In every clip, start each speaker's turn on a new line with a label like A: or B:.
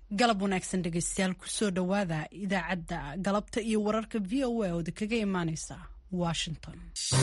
A: galab wanaagsan dhegeystayaal kusoo dhowaada idaacadda galabta iyo wararka v o a ooda kaga imaaneysa washington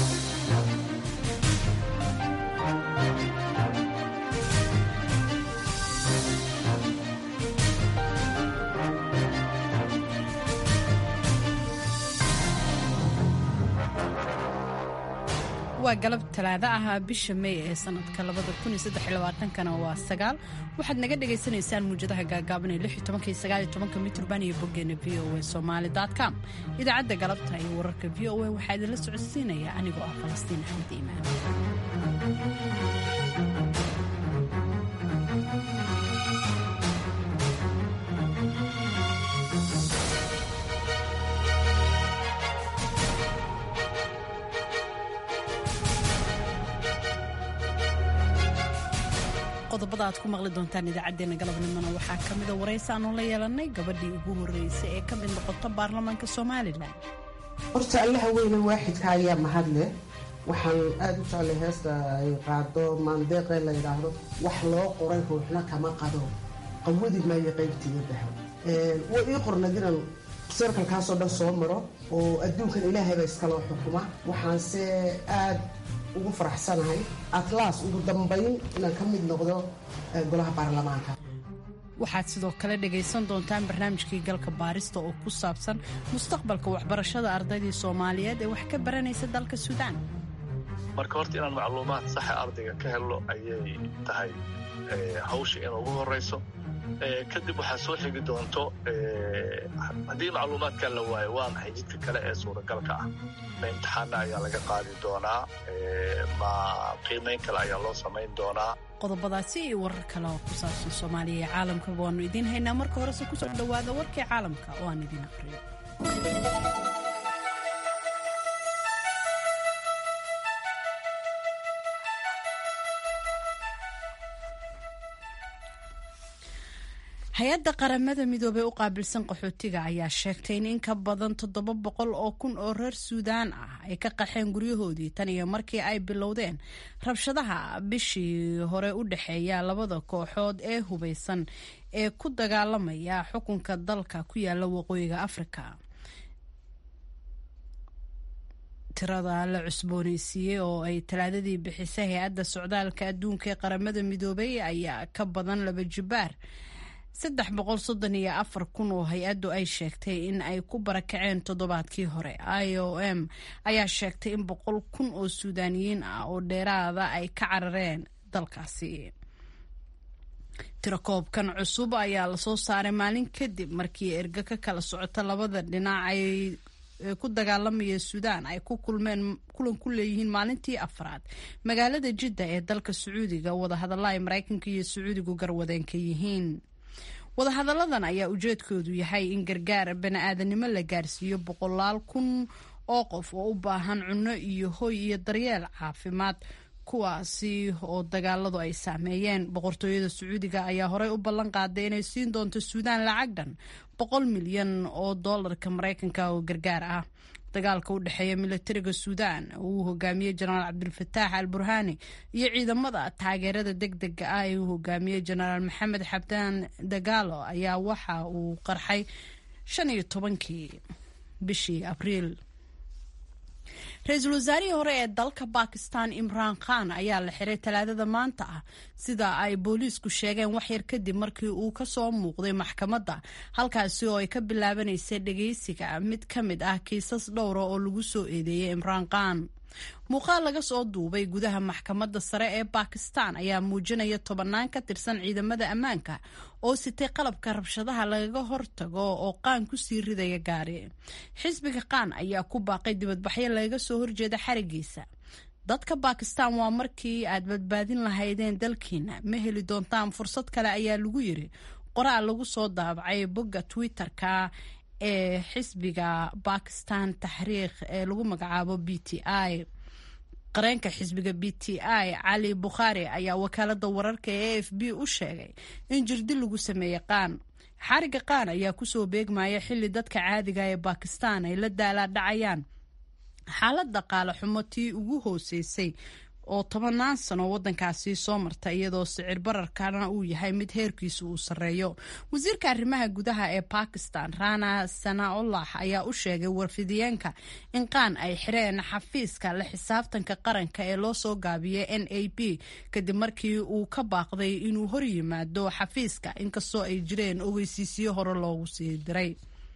A: waa galab talaado ah bisha mey ee sanadka kana waa sagaal waxaad naga dhagaysanaysaan muujadaha gaagaaban ee mitrban iyo boggeena v o a somalycom idaacadda galabta iyo wararka v o a waxaa idinla socodsiinaya anigoo ah falastiin axmed iimaan qodobada aad ku maqli doontaan idaacadeena galabnimona waxaa ka mida waraysi aanu la yeelanay gabadhii ugu horreysay ee ka mid noqota baarlamaanka somalilan
B: horta allaha weyne waaxidka ayaa mahad leh waxaan aada u jeclay heesta ay qaado maandeeqee la yidhaahdo wax loo qoray ruuxna kama qado qawadi maayo qaybtiiga baho way ii qornad inaan sarkalkaasoo dhan soo maro oo adduunkan ilaahayba iskaloo xukuma waxaanse aad ugu faraxsanahay atlas ugu dambayn inaan ka mid noqdo golaha baarlamaanka
A: waxaad sidoo kale dhagaysan doontaan barnaamijkii galka baarista oo ku saabsan mustaqbalka waxbarashada ardaydii soomaaliyeed ee wax ka baranaysa dalka suudaan
C: marka horta inaan macluumaad saxa ardayga ka helno ayay tahay hawsha in ugu horayso kadib waxaa soo xigi doonto haddii macluumaadkan la waayo waa maxay jidka kale ee suuragalka ah ma imtixaana ayaa laga qaadi doonaa ma qiimayn kale ayaa loo samayn doonaa
A: qodobadaasi iyo warar kale oo ku saabsan soomaaliya iyo caalamkaba waannu idiin haynaa marka horese kusoo dhowaada warkii caalamka oo aan idiin aqriyo hay-adda qaramada midoobey u qaabilsan qaxootiga ayaa sheegtay in in ka badan toddoba boqol oo kun oo reer suudaan ah ay ka qaxeen guryahoodii tan iyo markii ay bilowdeen rabshadaha bishii hore u dhexeeya labada kooxood ee hubeysan ee ku dagaalamaya xukunka dalka ku yaala waqooyiga afrika tirada la cusbooneysiiyey oo ay talaadadii bixisay hay-adda socdaalka adduunka ee qaramada midoobey ayaa ka badan laba jibaar saddex boqol soddon iyo afar kun oo hay-addu ay sheegtay in ay ku barakaceen toddobaadkii hore i o m ayaa sheegtay in boqol kun oo suudaaniyiin ah oo dheeraada ay ka carareen dalkaasi tirakoobkan cusub ayaa lasoo saaray maalin kadib markii erga ka kala socota labada dhinac ay ku dagaalamaya suudaan ay ku kulmeen kulan ku leeyihiin maalintii afraad magaalada jidda ee dalka sacuudiga wadahadalla ay maraykanka iyo sacuudigu garwadeenka yihiin wadahadalladan ayaa ujeedkoodu yahay in gargaar bani-aadanimo la gaarsiiyo boqolaal kun oo qof oo u baahan cunno iyo hoy iyo daryeel caafimaad kuwaasi oo dagaaladu ay saameeyeen boqortooyada sacuudiga ayaa horey u ballan qaaday inay siin doonto suudaan lacag dhan boqol milyan oo doolarka maraykanka oo gargaar ah dagaalka u dhexeeya milatariga suudaan uu hogaamiyey jenaraal cabdilfataax al burhaani iyo ciidamada taageerada deg dega ah ee uu hogaamiyey jenaraal maxamed xabdaan dagaalo ayaa waxa uu qarxay shan iyo tobankii bishii abriil ra-iisul wasaarihii hore ee dalka bakistan imraan khan ayaa la xiray talaadada maanta ah sida ay booliisku sheegeen waxyar kadib markii uu kasoo muuqday maxkamadda halkaasi oo ay ka bilaabanaysay dhageysiga mid ka mid ah kiisas dhowra oo lagu soo eedeeyey imraan khan muuqaal laga soo duubay gudaha maxkamadda sare ee bakistan ayaa muujinaya tobannaan ka tirsan ciidamada ammaanka oo sitay qalabka rabshadaha lagaga hortago oo qaan kusii ridaya gaari xisbiga qaan ayaa ku baaqay dibadbaxyo lagaga soo horjeeda xarigiisa dadka bakistan waa markii aad badbaadin lahaydeen dalkiina ma heli doontaan fursad kale ayaa lagu yiri qoraal lagu soo daabacay bogga twitter-ka ee xisbiga bakistan taxriikh ee lagu magacaabo b t i qareenka xisbiga b t i cali bukhaari ayaa wakaalada wararka ee a f b u sheegay in jirdi lagu sameeyey qaan xariga qaan ayaa kusoo beegmaya xili dadka caadiga ee bakistan ay la daalaa dhacayaan xaalad dhaqaale xumo tii ugu hooseysay oo tobanaan sano wadankaasi soo marta iyadoo sicir bararkana uu yahay mid heerkiisu uu sarreeyo wasiirka arrimaha gudaha ee bakistan rana sanaullah ayaa u sheegay warfidiyeenka in qaan ay xireen xafiiska la xisaabtanka qaranka ee loo soo gaabiyay n a b kadib markii uu ka baaqday inuu hor yimaado xafiiska inkastoo ay jireen ogeysiisyo hore loogu sii diray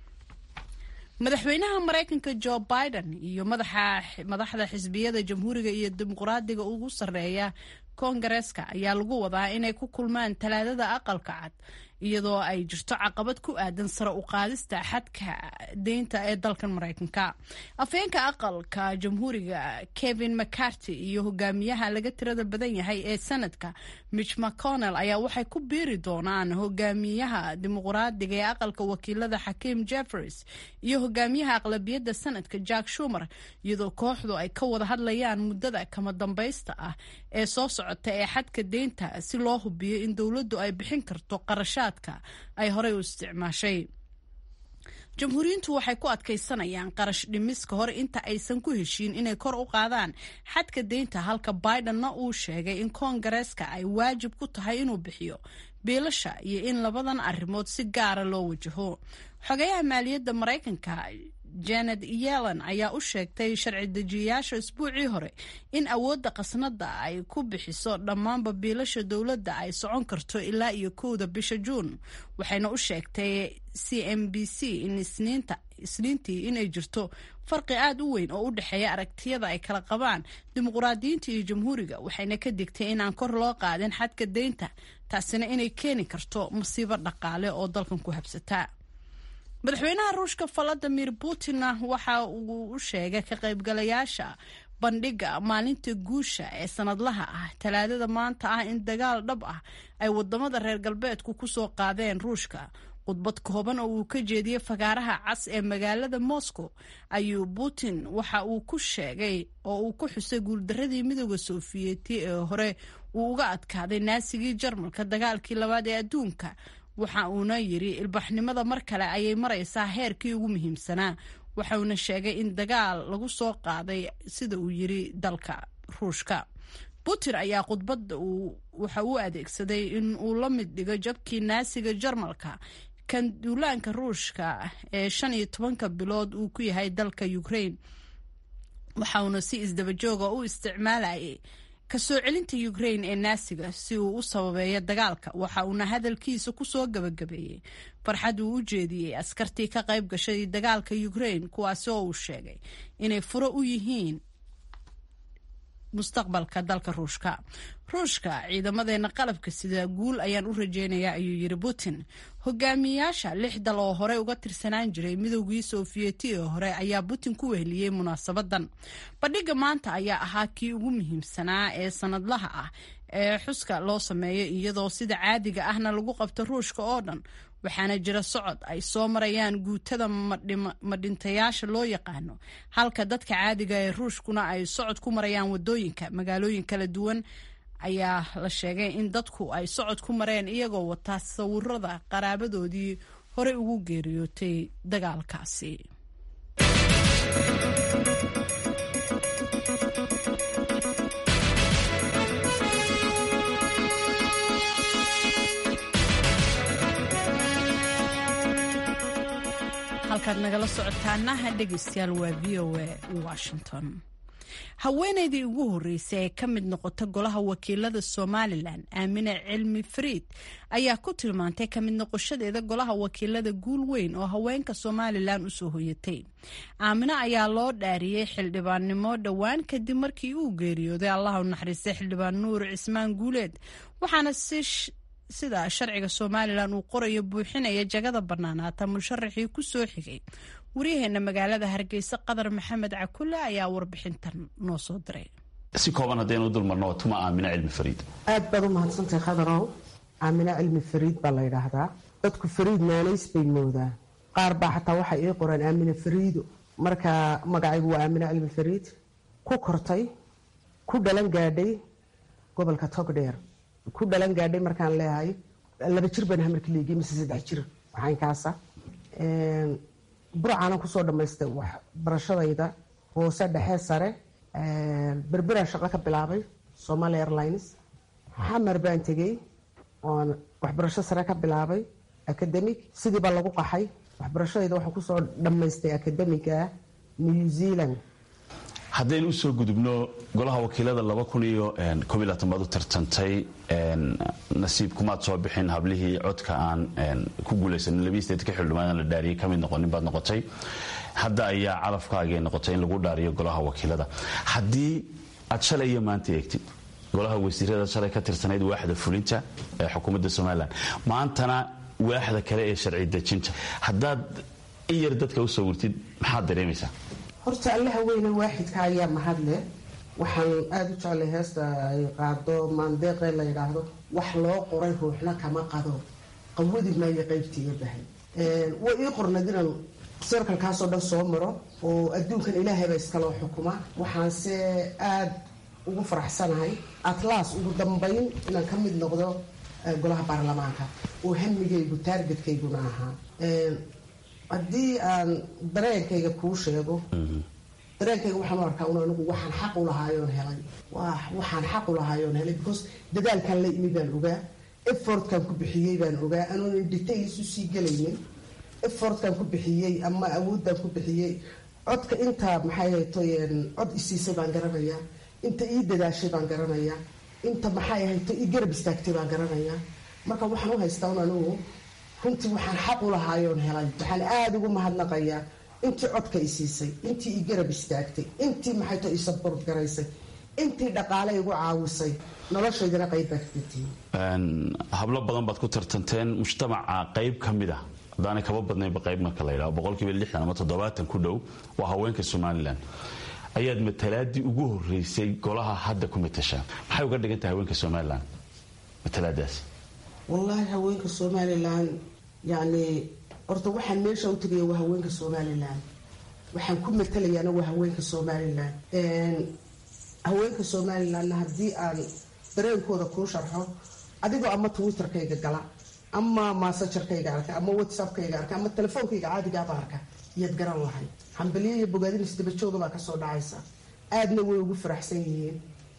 A: madaxweynaha maraykanka jo biden iyo madaxda xisbiyada jamhuuriga iyo dimuqraadiga ugu sarreeya koongareeska ayaa lagu wadaa inay ku kulmaan talaadada aqalka cad iyadoo ay jirto caqabad ku aadan sare u qaadista xadka deynta ee dalkan maraykanka afhayeenka aqalka jamhuuriga kevin mccarty iyo hogaamiyaha laga tirada badan yahay ee sanadka mitch mcconnell ayaa waxay ku biiri doonaan hogaamiyaha dimuqraadiga ee aqalka wakiilada xakiim jeffries iyo hogaamiyaha aqlabiyadda sanadka jack shumer iyadoo kooxdu ay ka wada hadlayaan muddada kama dambaysta ah ee soo socota ee xadka deynta si loo hubiyo in dowladdu ay bixin karto qarashaad ay horey u isticmaashay jamhuuriyiintu waxay ku adkaysanayaan qarash dhimis ka hor inta aysan ku heshiin inay kor u qaadaan xadka deynta halka bidenna uu sheegay in koongareeska ay waajib ku tahay inuu bixiyo biilasha iyo in labadan arrimood si gaara loo wajaho xogayaha maaliyadda maraykanka janet yellen ayaa u sheegtay sharci dejiyayaasha isbuucii hore in awoodda qasnada ay ku bixiso dhammaanba biilasha dowladda ay socon karto ilaa iyo kowda bisha juun waxayna u sheegtay c m b c in isniinta isniintii inay jirto farqi aada u weyn oo u dhexeeya aragtiyada ay kala qabaan dimuqraadiyiinta iyo jamhuuriga waxayna ka digtay inaan kor loo qaadin xadka deynta taasina inay keeni karto masiibo dhaqaale oo dalkan ku habsataa madaxweynaha ruushka valadimir putinna waxa uu u sheegay ka qaybgalayaasha bandhiga maalinta guusha ee sanadlaha ah talaadada maanta ah in dagaal dhab ah ay wadamada reer galbeedku kusoo qaadeen ruushka khudbad kooban oo uu ka jeediyey fagaaraha cas ee magaalada moscow ayuu putin waxa uu ku sheegay oo uu ku xusay guuldaradii midooda sofiyeeti ee hore uu uga adkaaday naasigii jarmalka dagaalkii labaad ee adduunka waxa uuna yidhi ilbaxnimada mar kale ayay maraysaa heerkii ugu muhiimsanaa waxauna sheegay in dagaal lagu soo qaaday sida uu yidhi dalka ruushka putin ayaa khudbadda waxa uu adeegsaday in uu la mid dhigo jabkii naasiga jarmalka kan duulaanka ruushka ee shan iyo tobanka bilood uu ku yahay dalka ukraine waxauna si isdabajooga u isticmaalayay kasoo celinta ukraine ee naasiga si uu u sababeeyo dagaalka waxa uuna hadalkiisa kusoo gabagabeeyey farxad uu u jeediyey askartii ka qayb gashay dagaalka ukraine kuwaasi oo uu sheegay inay furo u yihiin mustaqbalka dalka ruushka ruushka ciidamadeena qalabka sida guul ayaan u rajeynayaa ayuu yidhi putin hogaamiyayaasha lix dal oo horey uga tirsanaan jiray midowgii sofiyeeti ee hore ayaa putin ku weheliyey munaasabadan bandhiga maanta ayaa ahaa kii ugu muhiimsanaa ee sanadlaha ah ee xuska loo sameeyo iyadoo sida caadiga ahna lagu qabto ruushka oo dhan waxaana jira socod ay soo marayaan guutada madhintayaasha loo yaqaano halka dadka caadiga ee ruushkuna ay socod ku marayaan wadooyinka magaalooyin kala duwan ayaa la sheegay in dadku ay socod ku mareen iyagoo wataa sawirada qaraabadoodii horey ugu geeriyootay dagaalkaasi halkaad nagala socotaanaha dhegeystayaal waa v o a washington haweeneydii ugu horreysay ee ka mid noqota golaha wakiilada somalilan aamine cilmi fariid ayaa ku tilmaantay ka mid noqoshadeeda golaha wakiilada guul weyn oo haweenka somalilan usoo hoyatay aamine ayaa loo dhaariyey xildhibaannimo dhowaan kadib markii uu geeriyooday allah u naxariistay xildhibaan nuur cismaan guuleed waxaana si sida sharciga somalilan uu qorayo buuxinaya jagada bannaanaata musharaxii ku soo xigay waryaheena magaalada hargeysa qadar maxamed cakulle ayaa warbixintan noo soo diray
D: si kooban haddaynu dulmarno waa tuma aamine cilmi fariid
B: aad baad u mahadsantahay khadarow aamine cilmi fariid baa la yidhaahdaa dadku fariid maanays bay moodaa qaar baa xataa waxay ii qoreen aamine fariido marka magacaygu waa aamine cilmi fariid ku kortay ku dhalan gaadhay gobolka togdheer ku dhalan gaadhay markaan leeyahay laba jir baan hamarka leegay mise saddex jir waxaynkaasa burcaanan kusoo dhammaystay wax barashadayda hoose dhexe sare berberaan shaqo ka bilaabay somaali airlines xamar baan tegey oon waxbarasho sare ka bilaabay academic sidii baa lagu qaxay waxbarashadayda waxaan kusoo dhammaystay academiga new zealand
D: haddaynu usoo gudubno golaha wakiilada laba kun iyo koob iyo labaatan baad u tartantay nasiib kumaad soo bixin hablihii codka aan ku guulaysanin labiyi sideetanka xildhibaan la dhaariyay ka mid noqonin baad noqotay hadda ayaa calafkaagay noqotay in lagu dhaariyo golaha wakiilada haddii aad shalay iyo maanta eegtid golaha wasiirada shalay ka tirsanayd waaxda fulinta ee xukuumadda somalilan maantana waaxda kale ee sharci dejinta haddaad in yar dadka u sawirtid maxaad dareemaysaa
B: horta allaha weyne waaxidka ayaa mahadle waxaan aada u jeclay heesta ay qaado maandeeqee la yidhaahdo wax loo qoray ruuxna kama qado qawadi maayo qaybtii iga bahay way ii qornayd inaan serkalkaasoo dhan soo maro oo adduunkan ilaahayba iskaloo xukuma waxaanse aada ugu faraxsanahay atlas ugu dambayn inaan ka mid noqdo golaha baarlamaanka oo hamigaygu taargetkayguna ahaa haddii aan dareenkayga kuu sheego dareenkayga waxaan u arkaa un anigu waxaan xaq u lahaayoon helay waxaan xaq u lahaayoon helay because dadaalkan la imi baan ogaa effortkan ku bixiyey baan ogaa anoon details usii gelaynin effortkan ku bixiyey ama awooddan ku bixiyey codka intaa maxay hayto cod isiisay baan garanayaa inta ii dadaashay baan garanayaa inta maxay hayto ii garab istaagtay baan garanayaa marka waxaan u haystaa un anigu runtii waxaan xaq u lahaayoon helay waxaan aada ugu mahadnaqayaa intii codka i siisay intii i garab istaagtay intii maxayto i sabort garaysay intii dhaqaale igu caawisay noloshaydana qayb baa kaga tihiin
D: hablo badan baad ku tartanteen mujtamaca qayb ka mid a haddaanay kaba badnaynba qayb marka la yidhaho boqolkiiba lixdan ama toddobaatan ku dhow waa haweenka somalilan ayaad matalaadii ugu horeysay golaha hadda ku matashaa maxay uga dhigan tahay haweenka somalilan matalaadaas
B: wallaahi haweenka somalilan yacni horta waxaan meesha u tegaya waa haweenka somalilan waxaan ku matalayaana waa haweenka somalilan haweenka somalilanna haddii aan dareenkooda kuu sharxo adigoo ama twitterkayga gala ama maasajarkayga arka ama whatsappkayga arka ama telefoonkayga caadigaaba arka iyaad garan lahay hambaliyo iyo bogaadin isdabajooga baa kasoo dhacaysa aadna way ugu faraxsan yihiin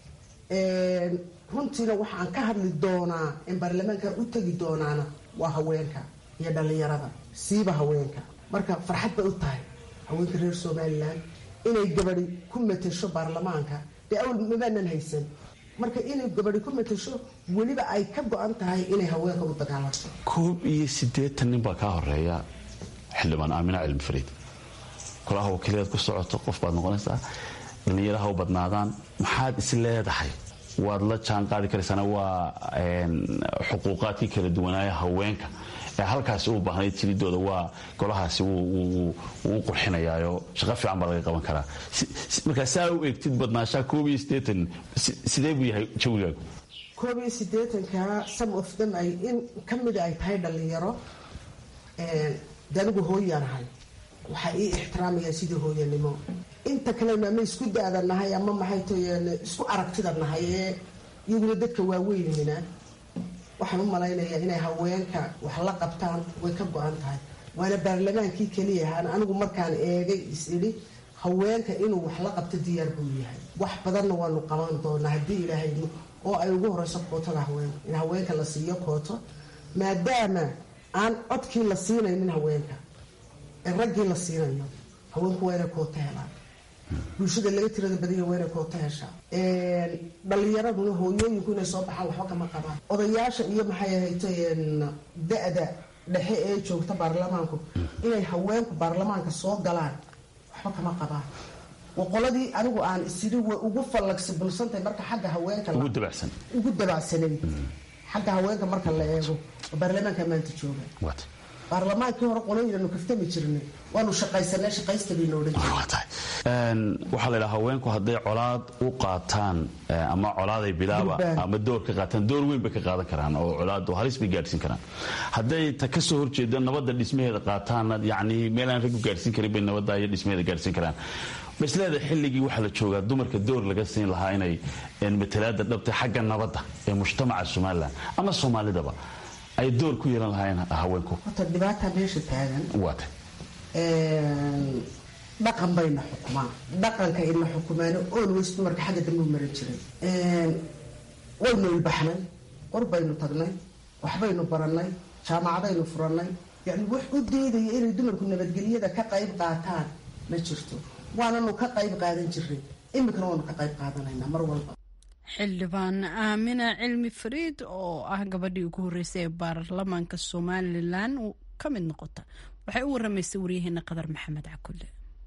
B: runtiina waxaan ka hadli doonaa in baarlamaankan u tegi doonaana waa haweenka iyo dhallinyarada siiba haweenka marka farxad bay u tahay haweenka reer somalilan inay gabadi ku matasho baarlamaanka dee awal mabaanan haysan marka inay gabadi ku matasho weliba ay ka go-an tahay inay haweenka u dagaalanto
D: koob iyo siddeetan nin baa kaa horeeya xildhibaan aamina cilmi fariid golaha wakiilaad ku socoto qof baad noqonaysaa dhallinyaraha u badnaadaan maxaad is leedahay waad la jaan qaadi karaysaana waa xuquuqaadkii kala duwanaaya haweenka ee halkaasi u baahnayd jiridooda waa golahaasi wuu u qurxinayaayo shaqo fiican baa laga qaban karaa markaa saa u eegtid badnaashaa koob iyo siddeetan sidee buu yahay jawigaagu
B: koob iyo siddeetanka some of them ay in ka mida ay tahay dhallinyaro de anigu hooyaanahay waxaa ii ixtiraamayaa sidii hooyanimo inta kalena ama isku da-da nahay ama maxay toyeen isku aragtida nahay ee iyaguna dadka waaweynina waxaan u malaynayaa inay haweenka wax la qabtaan way ka go-an tahay waana baarlamaankii keliya ahaan anigu markaan eegay is idhi haweenka inuu wax la qabto diyaar buu yahay wax badanna waanu qaban doonaa haddii ilaahay oo ay ugu horeyso kootada haweenka in haweenka la siiyo kooto maadaama aan codkii la siinaynin haweenka ee raggii la siinayo haweenku waa inay kooto helaan bulshada laga tirada badanya waa inay kooto heshaa dhallinyaraduna hooyooyinku inay soo baxaan waxba kama qabaan odayaasha iyo maxay ahayto da-da dhexe ee joogta baarlamaanku inay haweenku baarlamaanka soo galaan waxba kama qabaan qoladii anigu aan isiri way ugu fallagsibilsantahay marka xagga haweenka ugu dabacsanay xagga haweenka marka la eego oo baarlamaanka maanta jooga baarlamaankii hore qoloyinanu kaftami jirnay waanu shaqaysanay shaqaysta bay noodhan
D: waxaa la ydhaha haweenku hadday colaad u qaataan ama colaaday bilaaba ama door ka qaataan door weyn bay ka qaadan karaan oo colaad halis bay gaadhsiin karaan hadday ta ka soo horjeeda nabadda dhismaheeda qaataanna yacni meelaan rag u gaadhsiin karin bay nabadda iyo dhismaheeda gaadhsiin karaan masleeda xilligii waxaa la joogaa dumarka door laga siin lahaa inay matalaada dhabtay xagga nabadda ee mujtamaca somalilan ama soomaalidaba ay door ku yeelan lahaayeen haweenku
B: horta dhibaata meesha taagan
D: waata
B: dhaqan bayna xukumaan dhaqanka ina xukumaano olways dumarka xagga dambe u maran jiray waynu ilbaxnay qor baynu tagnay waxbaynu barannay jaamacadaynu furannay yani wax u diidaya inay dumarku nabadgelyada ka qayb qaataan ma jirto waananu ka qayb qaadan jiray iminkana waanu ka qayb qaadanaynaa mar walba
A: xildhibaan aamina cilmi fariid oo ah gabadhii ugu horreysay ee baarlamaanka somalilan ka mid noqota waxay u waramaysay waryaheena qadar maxamed cakulle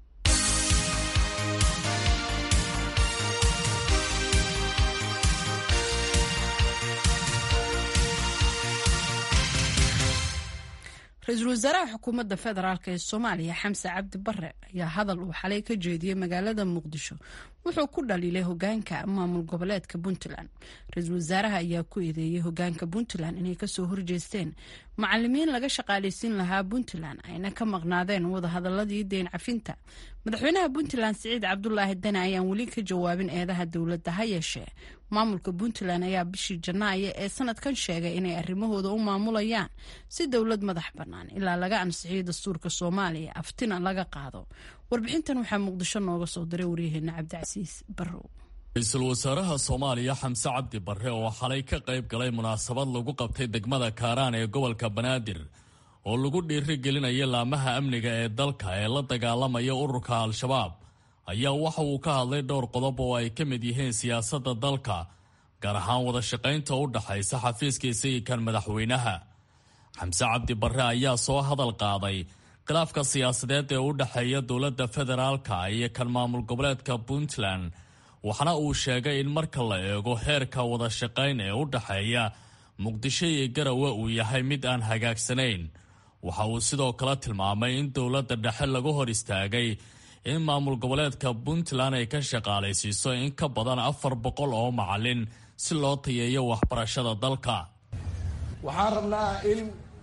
A: ra-iisul wasaaraha xukuumadda federaalk ee soomaaliya xamse cabdi bare ayaa hadal uu xalay ka jeediyey magaalada muqdisho wuxuu ku dhaliilay hogaanka maamul goboleedka puntland ra-iisul wasaaraha ayaa ku eedeeyey hogaanka puntland inay kasoo horjeesteen macalimiin laga shaqaaleysiin lahaa puntland ayna ka maqnaadeen wadahadaladii deyn cafinta madaxweynaha puntland siciid cabdulaahi dane ayaan weli ka jawaabin eedaha dowladda ha yeeshee maamulka puntland ayaa bishii janaayo ee sanadkan sheegay inay arrimahooda u maamulayaan si dowlad madax bannaan ilaa laga ansixiyo dastuurka soomaaliya aftina laga qaado warbixintan waxaa muqdisho nooga soo diray waryaheena cabdicasiis barrow
E: ra-iisul wasaaraha soomaaliya xamse cabdi barre oo xalay ka qayb galay munaasabad lagu qabtay degmada kaaraan ee gobolka banaadir oo lagu dhiiri gelinaya laamaha amniga ee dalka ee la dagaalamaya ururka al-shabaab ayaa waxa uu ka hadlay dhowr qodob oo ay ka mid yihiin siyaasadda dalka gaar ahaan wada shaqaynta u dhaxaysa xafiiska isagikan madaxweynaha xamse cabdi barre ayaa soo hadal qaaday khilaafka siyaasadeed ee u dhexeeya dowladda federaalka iyo kan maamul goboleedka puntland waxaana uu sheegay in marka la eego heerka wada shaqayn ee u dhexeeya muqdisho iyo garawe uu yahay mid aan hagaagsanayn waxa uu sidoo kale tilmaamay in dowladda dhexe lagu hor istaagay in maamul goboleedka puntland ay ka shaqaalaysiiso in ka badan afar boqol oo macalin si loo tayeeyo waxbarashada dalka
F: waxaan rabnaa in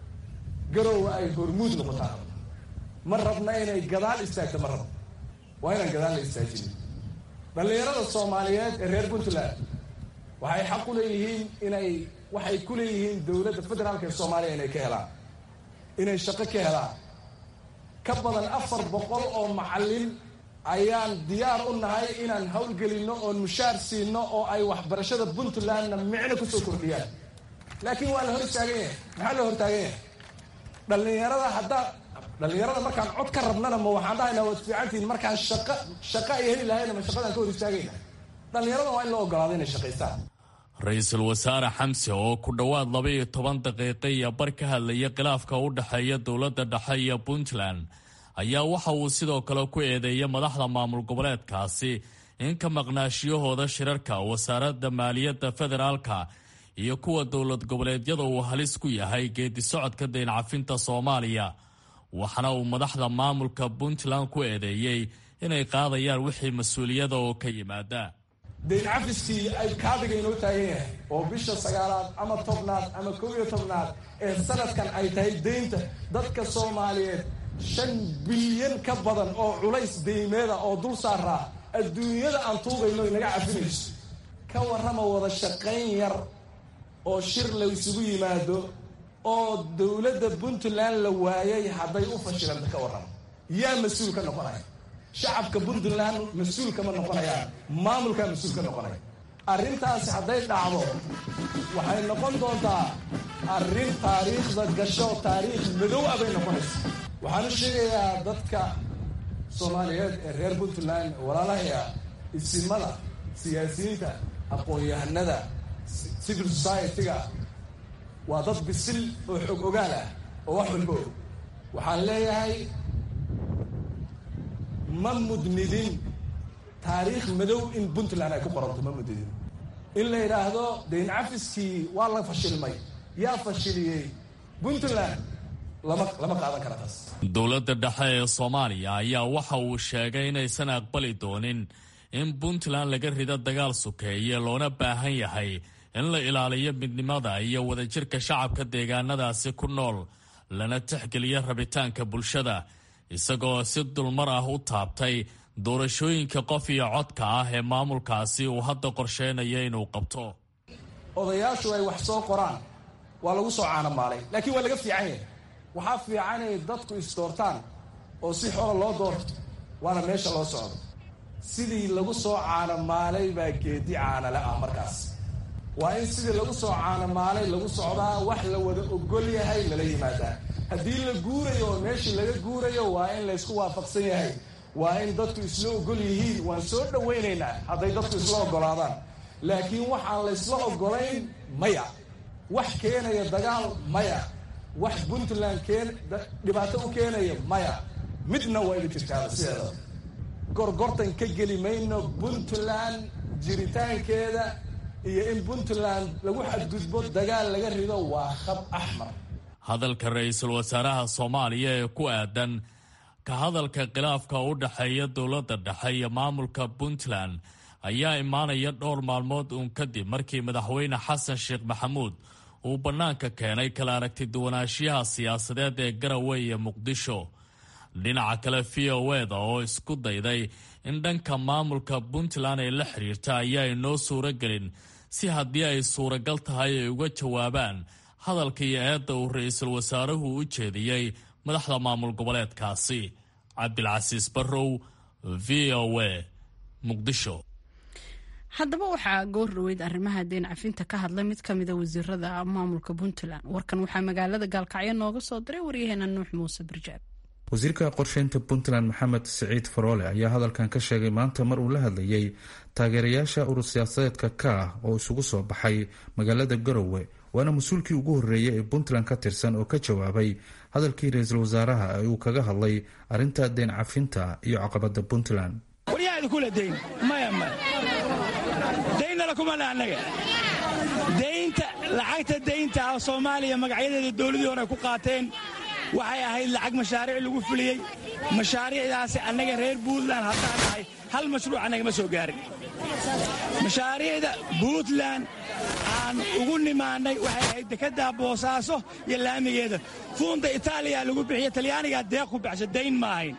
F: garowe ay hormuud noqotaan ma rabna inay gadaal istaagto ma rabno waa inaan gadaal la istaajin dhallinyarada soomaaliyeed ee reer puntland waxay xaq u leeyihiin inay waxay ku leeyihiin dowladda federaalka ee soomaaliya inay ka helaan inay shaqo ka helaan ka badan afar boqol oo macallin ayaan diyaar u nahay inaan howlgelinno oon mushaar siinno oo ay waxbarashada puntlandna micno kusoo kordhiyaan laakiin waa la hor istaagan yahay maxaa la hortaagan yahay dhallinyarada haddaa dhallinyarada markaan cod ka rabnana ma waxaan dhahaynaa waad fiicantihiin markaan shaqa shaqa ay heli lahayna ma shaqadaan ka hor istaagayna dhallinyarada waa in loo ogolaado inay shaqaystaan
E: ra-iisul wasaare xamse oo ku dhowaad laba iyo toban daqiiqo iyo bar ka hadlaya khilaafka u dhexeeya dowladda dhexe iyo puntland ayaa waxa uu sidoo kale ku eedeeyay madaxda maamul goboleedkaasi in ka maqnaashiyahooda shirarka wasaaradda maaliyadda federaalka iyo kuwa dowlad goboleedyada uu halis ku yahay geedi socodka dayn cafinta soomaaliya waxaana uu madaxda maamulka puntland ku eedeeyey inay qaadayaan wixii mas-uuliyada oo ka yimaada
F: dayn cafiskii ay kaabiga inoo taagan yahay oo bisha sagaalaad ama tobnaad ama kow iyo tobnaad ee sanadkan ay tahay deynta dadka soomaaliyeed shan bilyan ka badan oo culays deymeeda oo dul saaraa adduunyada aan tuugayno inaga cafinayso ka warrama wada shaqayn yar oo shir la isugu yimaado oo dowladda puntland la waayay hadday u fashilanta ka warrama yaa mas-uul ka noqonaya shacabka puntland mas-uul kama noqonayaan maamulkaa mas-uul ka noqonaya arrintaasi hadday dhacdo waxay noqon doontaa arrin taariikhda gasho taariikh madow ah bay noqonaysa waxaan u sheegayaa dadka soomaaliyeed ee reer puntland walaalahaya isimada siyaasiyiinta aqoon-yahanada civil society-ga waa dad bisil oo xog ogaal ah oo wax walba og waxaan leeyahay ma mudnidin taariikh madow in puntland ay ku qoranto ma mudnidin in la yidhaahdo dayn cafiskii waa la fashilmay yaa fashiliyey puntland lama lama qaadan kara taas
E: dowladda dhexe ee soomaaliya ayaa waxa uu sheegay inaysan aqbali doonin in puntland laga rido dagaal sukeeye loona baahan yahay in la ilaaliyo midnimada iyo wadajirka shacabka deegaanadaasi ku nool lana tixgeliyo rabitaanka bulshada isagoo si dulmar ah u taabtay doorashooyinka qof iyo codka ah ee maamulkaasi uu hadda qorsheynayo inuu qabto
F: odayaashu ay wax soo qoraan waa lagu soo caanamaalay laakiin waa laga fiican yahay waxaa fiican inay dadku isdoortaan oo si xola loo doorto waana meesha loo socdo sidii lagu soo caanamaalay baa geedi caanale ah markaas waa in sidii lagu soo caanamaalay lagu socdaa wax la wada ogol yahay lala yimaadaa haddii la guurayo oo meeshii laga guurayo waa in laysku waafaqsan yahay waa in dadku isla ogol yihiin waan soo dhowaynaynaa hadday dadku isla ogolaadaan laakiin waxaan laysla ogolayn maya wax keenaya dagaal maya wax puntland keen dhibaato u keenaya maya midna waa ida jirtaaba sideeda gorgortan ka geli mayno puntland jiritaankeeda iyo in puntland lagu xadgudbo dagaal laga rido waa khab axmar
E: hadalka ra-iisul wasaaraha soomaaliya ee ku aadan ka hadalka khilaafka u dhexeeya dowladda dhexe iyo maamulka puntland ayaa imaanaya dhowr maalmood uun kadib markii madaxweyne xasan sheekh maxamuud uu bannaanka keenay kala aragti duwanaanshiyaha siyaasadeed ee garowe iyo muqdisho dhinaca kale v o eda oo isku dayday in dhanka maamulka puntland ay la xiriirta ayaa inoo suuro gelin si haddii ay suuragal tahay ay uga jawaabaan hadalka iyo eedda uu ra-iisul wasaaruhu u jeediyey madaxda maamul goboleedkaasi cabdilcasiis barrow v o a muqdisho
A: haddaba waxaa goor dhaweyd arrimaha deen cafinta ka hadlay mid ka mida wasiirada maamulka puntland warkan waxaa magaalada gaalkacyo nooga soo diray waryaheena nuux muuse barjaab
G: wasiirka qorsheynta puntland maxamed siciid faroole ayaa hadalkan ka sheegay maanta mar uu la hadlayay taageerayaasha urur siyaasadeedka ka ah oo isugu soo baxay magaalada garowe waana mas-uulkii ugu horreeyay ee puntland ka tirsan oo ka jawaabay hadalkii ra-iisul wasaaraha ee uu kaga hadlay arrinta deen cafinta iyo caqabada puntland
H: waryahaada kula dayn maya maya daynnala kumale annaga daynta lacagta daynta ah soomaaliya magacyadeeda dowladii hore ku qaateen waxay ahayd lacag mashaariic lagu fuliyey mashaariicdaasi annaga reer puntland haddaan nahay hal mashruuc annagama soo gaarin mashaariicda puntland aan ugu nimaannay waxay ahayd dekeddaa boosaaso iyo laamigeeda fuunda itaaliya lagu bixiya talyaanigaa deeq ku baxsha dayn ma ahayn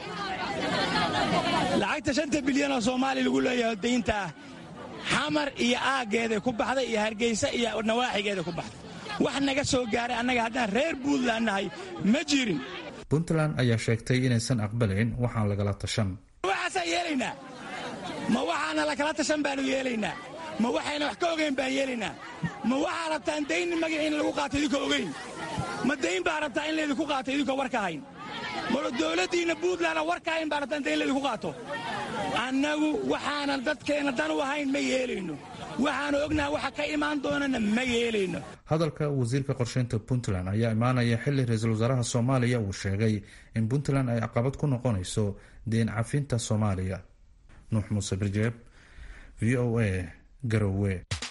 H: lacagta shanta bilyanoo soomaaliya lagu leeyahay daynta ah xamar iyo aaggeeday ku baxday iyo hargeysa iyo nawaaxigeeda ku baxday wax naga soo gaaray annaga haddaan reer puntland nahay ma jirin
G: puntland ayaa sheegtay inaysan aqbalayn waxaan lagala tashan
H: waxaasaan yeelaynaa ma waxaana lakala tashan baanu yeelaynaa ma waxayna wax ka ogayn baan yeelaynaa ma waxaa rabtaan dayn magaciina lagu qaato idinkoo ogayn ma dayn baa rabtaa in laydinku qaato idinkoo war ka hayn ma dowladdiinna puntland war ka hayn baa rabtaan dayn laydinku qaato annagu waxaanan dadkeenna dan u ahayn ma yeelayno waxaanu ognaha waxa ka imaan doonana ma yeelayno
G: hadalka wasiirka qorsheynta puntland ayaa imaanaya xili ra-iisul wasaaraha soomaaliya uu sheegay in puntland ay caqabad ku noqonayso deen cafinta soomaaliya nuux muuse birjeeb v o a garowe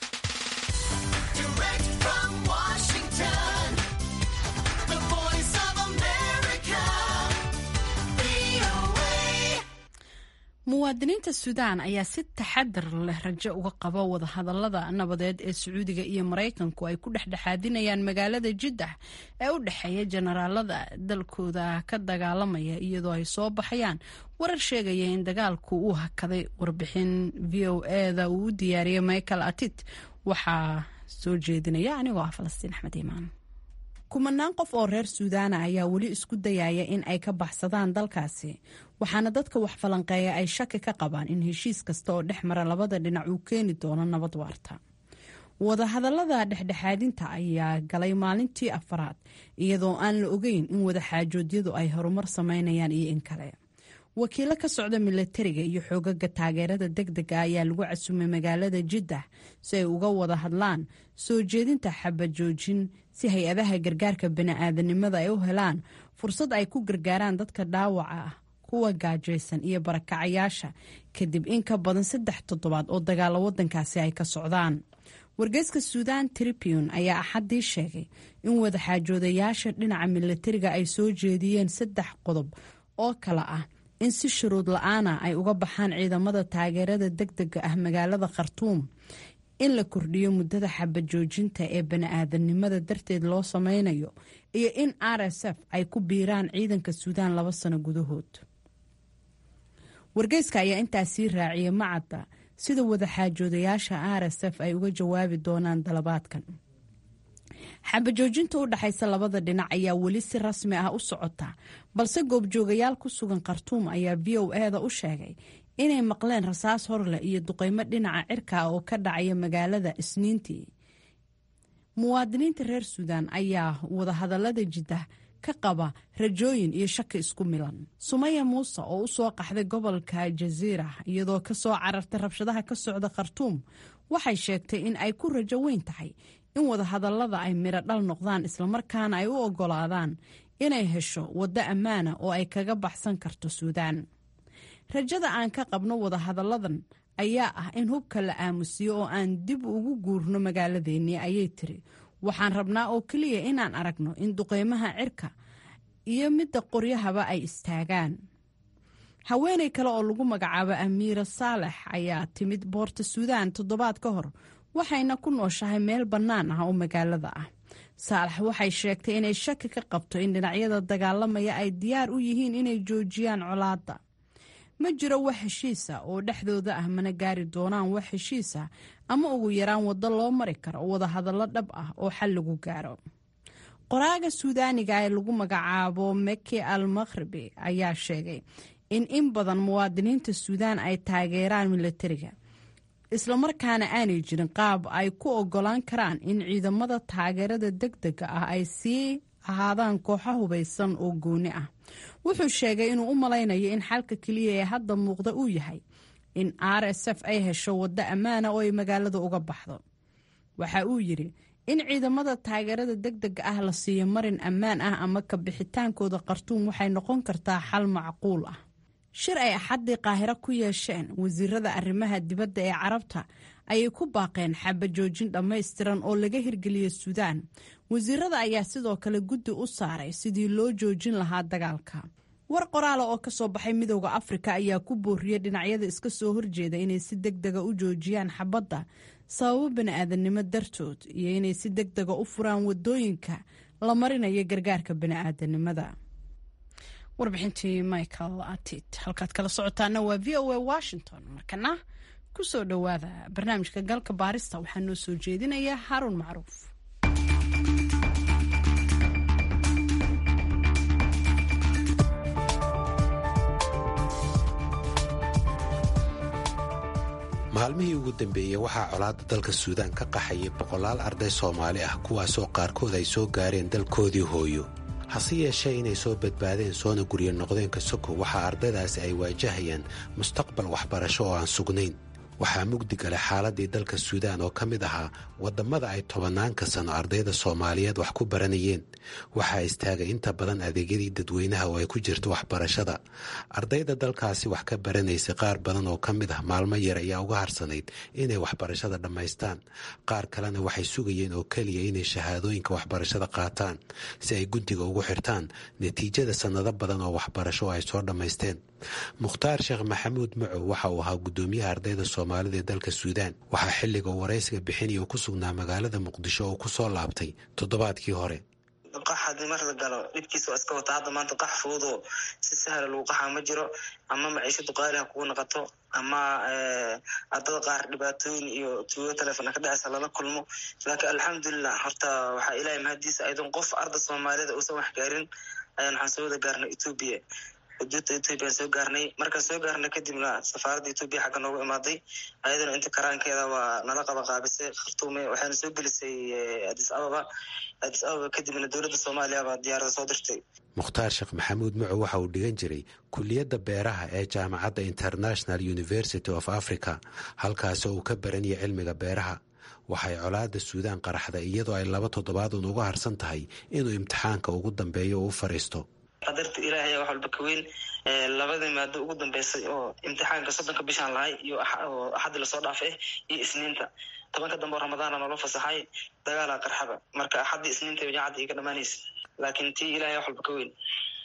A: muwaadiniinta suudaan ayaa si taxadar leh rajo uga qaba wadahadalada nabadeed ee sacuudiga iyo maraykanku ay ku dhexdhexaadinayaan magaalada jiddax ee u dhexeeya jenaraalada dalkooda ka dagaalamaya iyadoo ay soo baxayaan warar sheegaya in dagaalku uu hakaday warbixin v o eda uu u diyaariyey michael atit waxaa soo jeedinaya anigoo ah falastiin axmed iimaan kumanaan qof oo reer suudaana ayaa weli isku dayaya in ay ka baxsadaan dalkaasi waxaana dadka wax falanqeeya ay shaki ka qabaan in heshiis kasta oo dhex mara labada dhinac uu keeni doono nabad waarta wadahadalada dhexdhexaadinta ayaa galay maalintii afaraad iyadoo aan la ogeyn in wadaxaajoodyadu ay horumar sameynayaan iyo in kale wakiilo ka socda milatariga iyo xoogaga taageerada degdega ayaa lagu casumay magaalada jiddax si ay uga wada hadlaan soo jeedinta xabajoojin si hay-adaha gargaarka bani-aadanimada ay u helaan fursad ay ku gargaaraan dadka dhaawaca ah kuwa gaajaysan iyo barakacayaasha kadib in ka badan saddex toddobaad oo dagaalo wadankaasi ay ka socdaan wargeyska suudan tribune ayaa axaddii sheegay in wadaxaajoodayaasha dhinaca milatariga ay soo jeediyeen saddex qodob oo kale ah in si shuruud la-aana ay uga baxaan ciidamada taageerada degdega ah magaalada khartuum in la kordhiyo muddada xabajoojinta ee bani-aadanimada darteed loo sameynayo iyo in r s f ay ku biiraan ciidanka suudaan laba sano gudahood wargeyska ayaa intaas sii raaciyay macadda sida wadaxaajoodayaasha r s f ay uga jawaabi doonaan dalabaadkan xabajoojinta u dhexaysa labada dhinac ayaa weli si rasmi ah u socota balse goobjoogayaal ku sugan khartuum ayaa v o eda u sheegay inay maqleen rasaas horleh iyo duqeymo dhinaca cirka ah oo ka dhacaya magaalada isniintii muwaadiniinta reer suudaan ayaa wadahadalada jiddah ka qaba rajooyin iyo shaki isku milan sumaya muuse oo u soo qaxday gobolka jaziira iyadoo ka soo carartay rabshadaha ka socda khartuum waxay sheegtay in ay ku rajo weyn tahay in wadahadallada ay midho dhal noqdaan islamarkaana ay u oggolaadaan inay hesho waddo ammaana oo ay kaga baxsan karto suudaan rajada aan ka qabno wadahadalladan ayaa ah in hubka la aamusiyo oo aan dib ugu guurno magaaladeennii ayay tiri waxaan rabnaa oo keliya inaan aragno in duqeymaha cirka iyo midda qoryahaba ay istaagaan haweenay kale oo lagu magacaabo amiira saalex ayaa timid boorta suudaan toddobaad ka hor waxayna ku nooshahay meel bannaan ah oo magaalada ah saalax waxay sheegtay inay shaki ka qabto in dhinacyada dagaalamaya ay diyaar u yihiin inay joojiyaan colaadda ma jiro wax heshiisa oo dhexdooda ah mana gaari doonaan wax heshiisa ama ugu yaraan waddo loo mari karo wadahadallo dhab ah oo xal lagu gaaro qoraaga suudaaniga ee lagu magacaabo meki al makhribi ayaa sheegay in in badan muwaadiniinta suudaan ay taageeraan milatariga islamarkaana aanay jirin qaab ay ku ogolaan karaan in ciidamada taageerada deg dega ah ay sii ahaadaan kooxo hubaysan oo gooni ah wuxuu sheegay inuu u malaynayo in xalka keliya ee hadda muuqda uu yahay in r s f ay hesho waddo ammaana oo ay magaalada uga baxdo waxa uu yidhi in ciidamada taageerada deg dega ah la siiyo marin ammaan ah ama ka bixitaankooda khartuum waxay noqon kartaa xal macquul ah shir ay axaddii qaahiro ku yeesheen wasiirada arrimaha dibadda ee carabta ayay ku baaqeen xabajoojin dhammaystiran oo laga hirgeliya suudaan wasiirada ayaa sidoo kale guddi u saaray sidii loo joojin lahaa dagaalka war qoraala oo ka soo baxay midowda afrika ayaa ku booriyey dhinacyada iska soo horjeeda inay si deg dega u joojiyaan xabadda sababo bani'aadanimo dartood iyo inay si deg dega u furaan wadooyinka la marinayo gargaarka bani'aadanimada warbixintii michael atit halkaad kala socotaana waa v o a washington markana ku soo dhowaada barnaamijka galka baarista waxaa noo soo jeedinaya haruun macruuf
I: maalmihii ugu dambeeyey waxaa colaadda dalka suudaan ka qaxayay boqolaal arday soomaali ah kuwaasoo qaarkood ay soo gaareen dalkoodii hooyo hase yeeshee inay soo badbaadeen soona guryo noqdeen kasoko waxaa ardaydaasi ay waajahayaan mustaqbal waxbarasho oo aan sugnayn waxaa mugdi galay xaaladii dalka suudaan oo ka mid ahaa waddammada ay tobanaanka sano ardayda soomaaliyeed wax ku baranayeen waxaa istaagay inta badan adeegyadii dadweynaha oo ay ku jirto waxbarashada ardayda dalkaasi wax ka baranaysay qaar badan oo ka mid ah maalmo yar ayaa uga harsanayd inay waxbarashada dhammaystaan qaar kalena waxay sugayeen oo keliya inay shahaadooyinka waxbarashada qaataan si ay guddiga ugu xirtaan natiijada sannado badan oo waxbarasho ay soo dhammaysteen mukhtaar sheekh maxamuud macow waxa uu ahaa guddoomiyaha ardayda soomaalida ee dalka suudaan waxaa xilliga uu waraysiga bixinaya uu ku sugnaa magaalada muqdisho oo ku soo laabtay toddobaadkii hore
J: qax haddii mar la galo dhibkiisa waa iska wata hadda maanta qax fududoo si sahla lagu qaxaa ma jiro ama maciishadu qaali ha kugu noqoto ama ardada qaar dhibaatooyin iyo tuugo telefon ka dhexeysa lala kulmo laakiin alxamdulilah horta waxaa ilahay mahadiisa aydan qof arda soomaalida uusan wax gaarin ayaan waxaan soo wada gaarnay etoobiya xuduudda etoobiya soo gaarnay markaan soo gaarnay kadibna safaaradda etoobiya xagga noogu imaaday ayadana inta karaankeeda waa nala qaba qaabisay khartuume waxayna soo gelisay adis ababa adis ababa kadibna dowladda soomaaliya baa diyaarada soo dirtay
I: mukhtaar sheekh maxamuud macow waxa uu dhigan jiray kuliyadda beeraha ee jaamacadda international university of africa halkaasoo uu ka baranayay cilmiga beeraha waxay colaadda suudaan qaraxday iyadoo ay laba toddobaadun uga harsan tahay inuu imtixaanka ugu dambeeyo uu u fadhiisto
J: qadarta ilaahay ayaa wax walba ka weyn labadii maado ugu dambeysay oo imtixaanka soddonka bishaan lahay iyo axaddi lasoo dhaafay iyo isniinta tobanka dambe oo ramadaana noola fasaxay dagaala qarxaba marka axaddii isniinta jaacadda iga dhamaanaysa laakiin tii ilahay wax walba ka weyn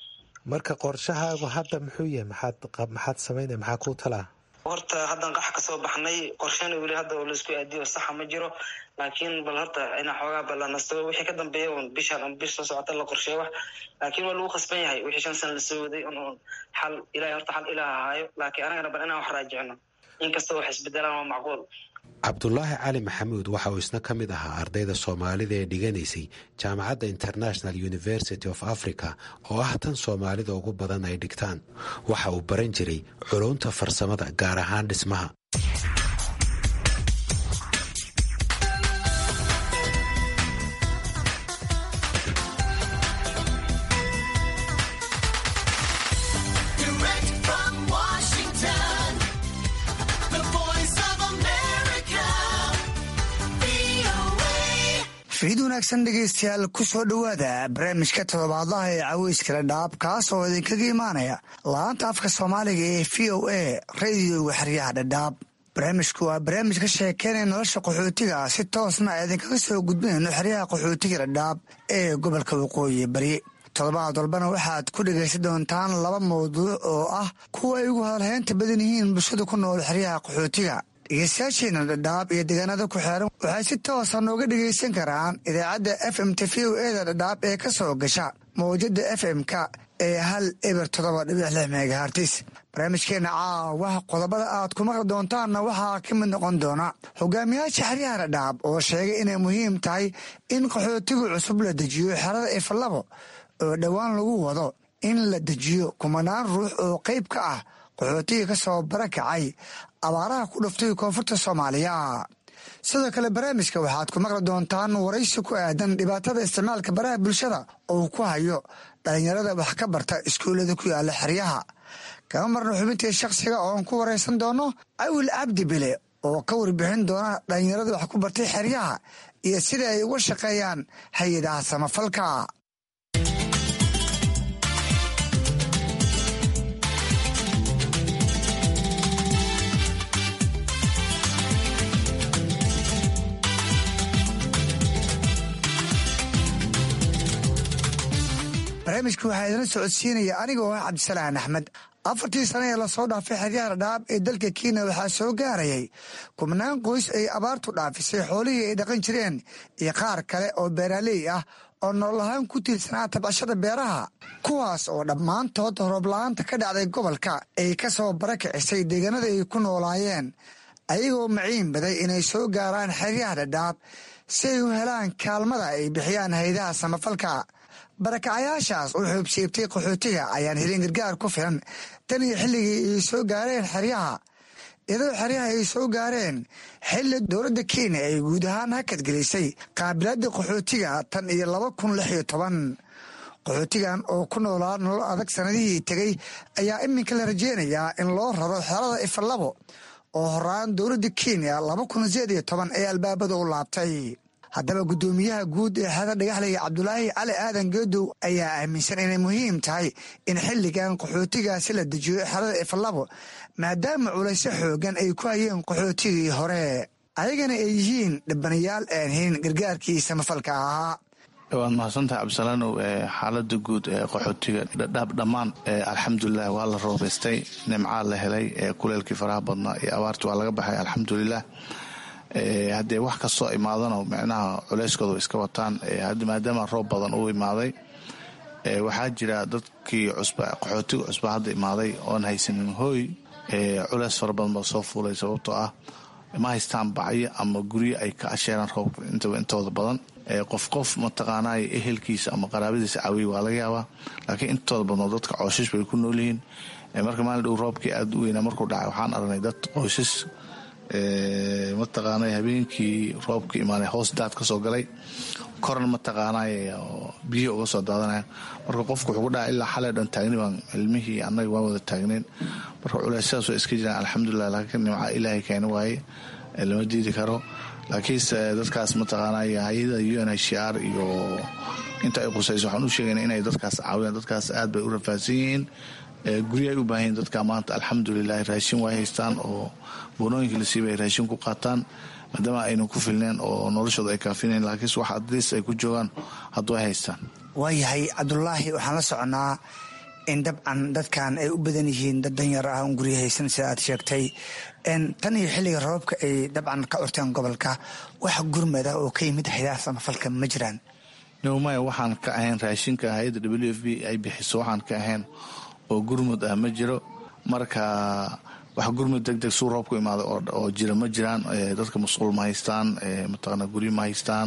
I: marka qorshahaagu hadda muxuu yahay maxaad maxaad samaynaya maxaa kuu talaa
J: horta haddaan qax kasoo baxnay qorshana weli hadda oo laisku aadiyo saxa ma jiro laakiin bal horta inaa xoogaa balanasto wixii ka dambeeya un bishaan ama bish soo socota la qorsheey wax laakiin waa lagu khasban yahay wixii shan sana lasoo waday un un xal ilahay horta xal ilaah ahaayo laakiin anagana bal inaan wax raajicno inkastoo wax isbedelaan waa macquul
I: cabdulaahi cali maxamuud waxa uu isna ka mid ahaa ardayda soomaalida ee dhiganaysay jaamacadda international university of africa oo ah tan soomaalida ugu badan ay dhigtaan waxa uu baran jiray culunta farsamada gaar ahaan dhismaha
K: fiid wanaagsan dhegaystayaal ku soo dhowaada barnaamijka toddobaadlaha ee caweyskala dhaab kaas oo idinkaga imaanaya laanta afka soomaaliga ee v o a radioga xeryaha dhadhaab barnaamijku waa barnaamij ka sheekeynaya nolosha qaxootiga si toosna idinkaga soo gudbinayno xeryaha qaxootiga dhadhaab ee gobolka waqooyi bari toddobaad walbana waxaad ku dhegaysan doontaan laba mawduuc oo ah kuwa ay ugu hadalhaynta badan yihiin bulshada ku nool xeryaha qaxootiga dhegeystayaasheena dhadhaab iyo deegaanada ku xeeran waxay si toosa nooga dhegaysan karaan idaacadda f m t v o eda dhadhaab ee ka soo gasha mawjada f m-ka ee hal eber toddoba dhibic lix megahartis barnaamijkeena caawaha qodobada aad ku maqli doontaanna waxaa ka mid noqon doona hogaamiyaasha xeryaha dhadhaab oo sheegay inay muhiim tahay in qaxootigu cusub la dejiyo xerada ifalabo oo dhowaan lagu wado in la dejiyo kumanaan ruux oo qayb ka ah qaxootiga ka soo barakacay abaaraha ku dhuftay koonfurta soomaaliya sidoo kale barnaamijka waxaad ku maqli doontaan waraysi ku aadan dhibaatada isticmaalka baraha bulshada oo ku hayo dhalinyarada wax ka barta iskuullada ku yaala xeryaha kama marna xubintii shakhsiga ooan ku waraysan doono awil cabdi bile oo ka warbixin doona dhalinyarada wax ku bartay xeryaha iyo sida ay uga shaqeeyaan hay-adaha samafalka barnaamijka waxaa idina socodsiinaya aniga oo ah cabdisalaan axmed afartii sane ee lasoo dhaafay xeryaha dhadhaab ee dalka kenya waxaa soo gaarayay kubnaan qoys ay abaartu dhaafisay xoolihii ay dhaqan jireen iyo qaar kale oo beeraaley ah oo nolol ahaan ku tiirsanaa tabcashada beeraha kuwaas oo dhammaantood roobla'aanta ka dhacday gobolka ay ka soo barakicisay deegaanada ay ku noolaayeen ayagoo maciin baday inay soo gaaraan xeryaha dhadhaab si ay u helaan kaalmada ay bixiyaan haydaha samafalka barakacayaashaas oo xoobsiibtay qaxootiga ayaan helin gargaar ku filan tan iyo xilligii ay soo gaareen xeryaha iyadoo xeryaha ay soo gaareen xilli dowladda kenya ay guud ahaan hakadgelisay qaabilaadda qaxootiga tan iyo laba kun lix iyo toban qaxootigan oo ku noolaa nolol adag sanadihii tegey ayaa iminka la rajeynayaa in loo raro xerada ifalabo oo horaan dowladda kenya laba kun sideed iyo toban ee albaabada u laabtay haddaba guddoomiyaha guud ee xeeda dhagaxlaya cabdulaahi cali aadan geedow ayaa aaminsan inay muhiim tahay in xilligan qaxootigaasi la dejiyo xerada ifalabo maadaama culaysyo xoogan ay ku hayeen qaxootigii hore ayagana ay yihiin dhibanayaal aan helin gargaarkii samafalka ahaa
L: waad mahadsantahay cabdisalaanow xaalada guud ee qaxootiga dhadhaab dhammaan alxamdulilah waa la roobaystay nimcaa la helay kuleelkii faraha badnaa iyo abaarti waa laga baxay alxamdulilah haddee wax kastoo imaadano micnaha culeyskooda iska wataan maadaama roob badan uu imaaday waxaa jira dadkii qaxootiga cusba hadda imaaday oon haysanin hooy culeys fara badan baa soo fuulay sababtoo ah ma haystaan bacyo ama guryo ay ka asheeraan roobka intooda badan qof qof mataqaanay ehelkiisa ama qaraabadiisa caawiya waa laga yaabaa laakiin intooda badnoo dadka cooshash bay ku noolyihiin marka maalin dhow roobkii aada u weynaa markuu dhacay waxaan aragnay dad qoysas mataqaanay habeenkii roobka imaanay hoos daad ka soo galay korna mataqaanay biyihi uga soo daadanaya marka qofku wuxuu ku dhaca ilaa xalay dhan taagni baan cilmihii annaga waan wada taagnayn marka culeysyadaas waa iska jiraan alxamdulilah laakiin nimca ilaahay keena waaye lama diidi karo laakiinse dadkaas mataqaanay hay-ada u n h r iyo inta ay qusayso waxaan u sheegayna inay dadkaas caawiyaan dadkaas aad bay u rafaadsan yihiin guryo ay u baahan yihin dadka maanta alxamdulilah raashin way haystaan oo boonooyinka la siiba ay raashin ku qaataan maadaama aynan ku filneen oo noloshooda ay kaafinayn laakiinse wax adliis ay ku joogaan hadduu ay haystaan
K: waayahay cabdulaahi waxaan la soconaa in dabcan dadkan ay u badan yihiin dad danyar ah un guryo haysan sida aad sheegtay tan iyo xilliga roobabka ay dabcan ka curteen gobolka wax gurmad ah oo ka yimid haydaha samafalka ma jiraan
L: nowmaya waxaan ka ahayn raashinka hay-adda w f b ay bixiso waxaan ka ahayn oo gurmud ah ma jiro marka wax gurmud deg deg suu roob ku imaada oo jira ma jiraan dadka masquul ma haystaan mataqaana guryo ma haystaan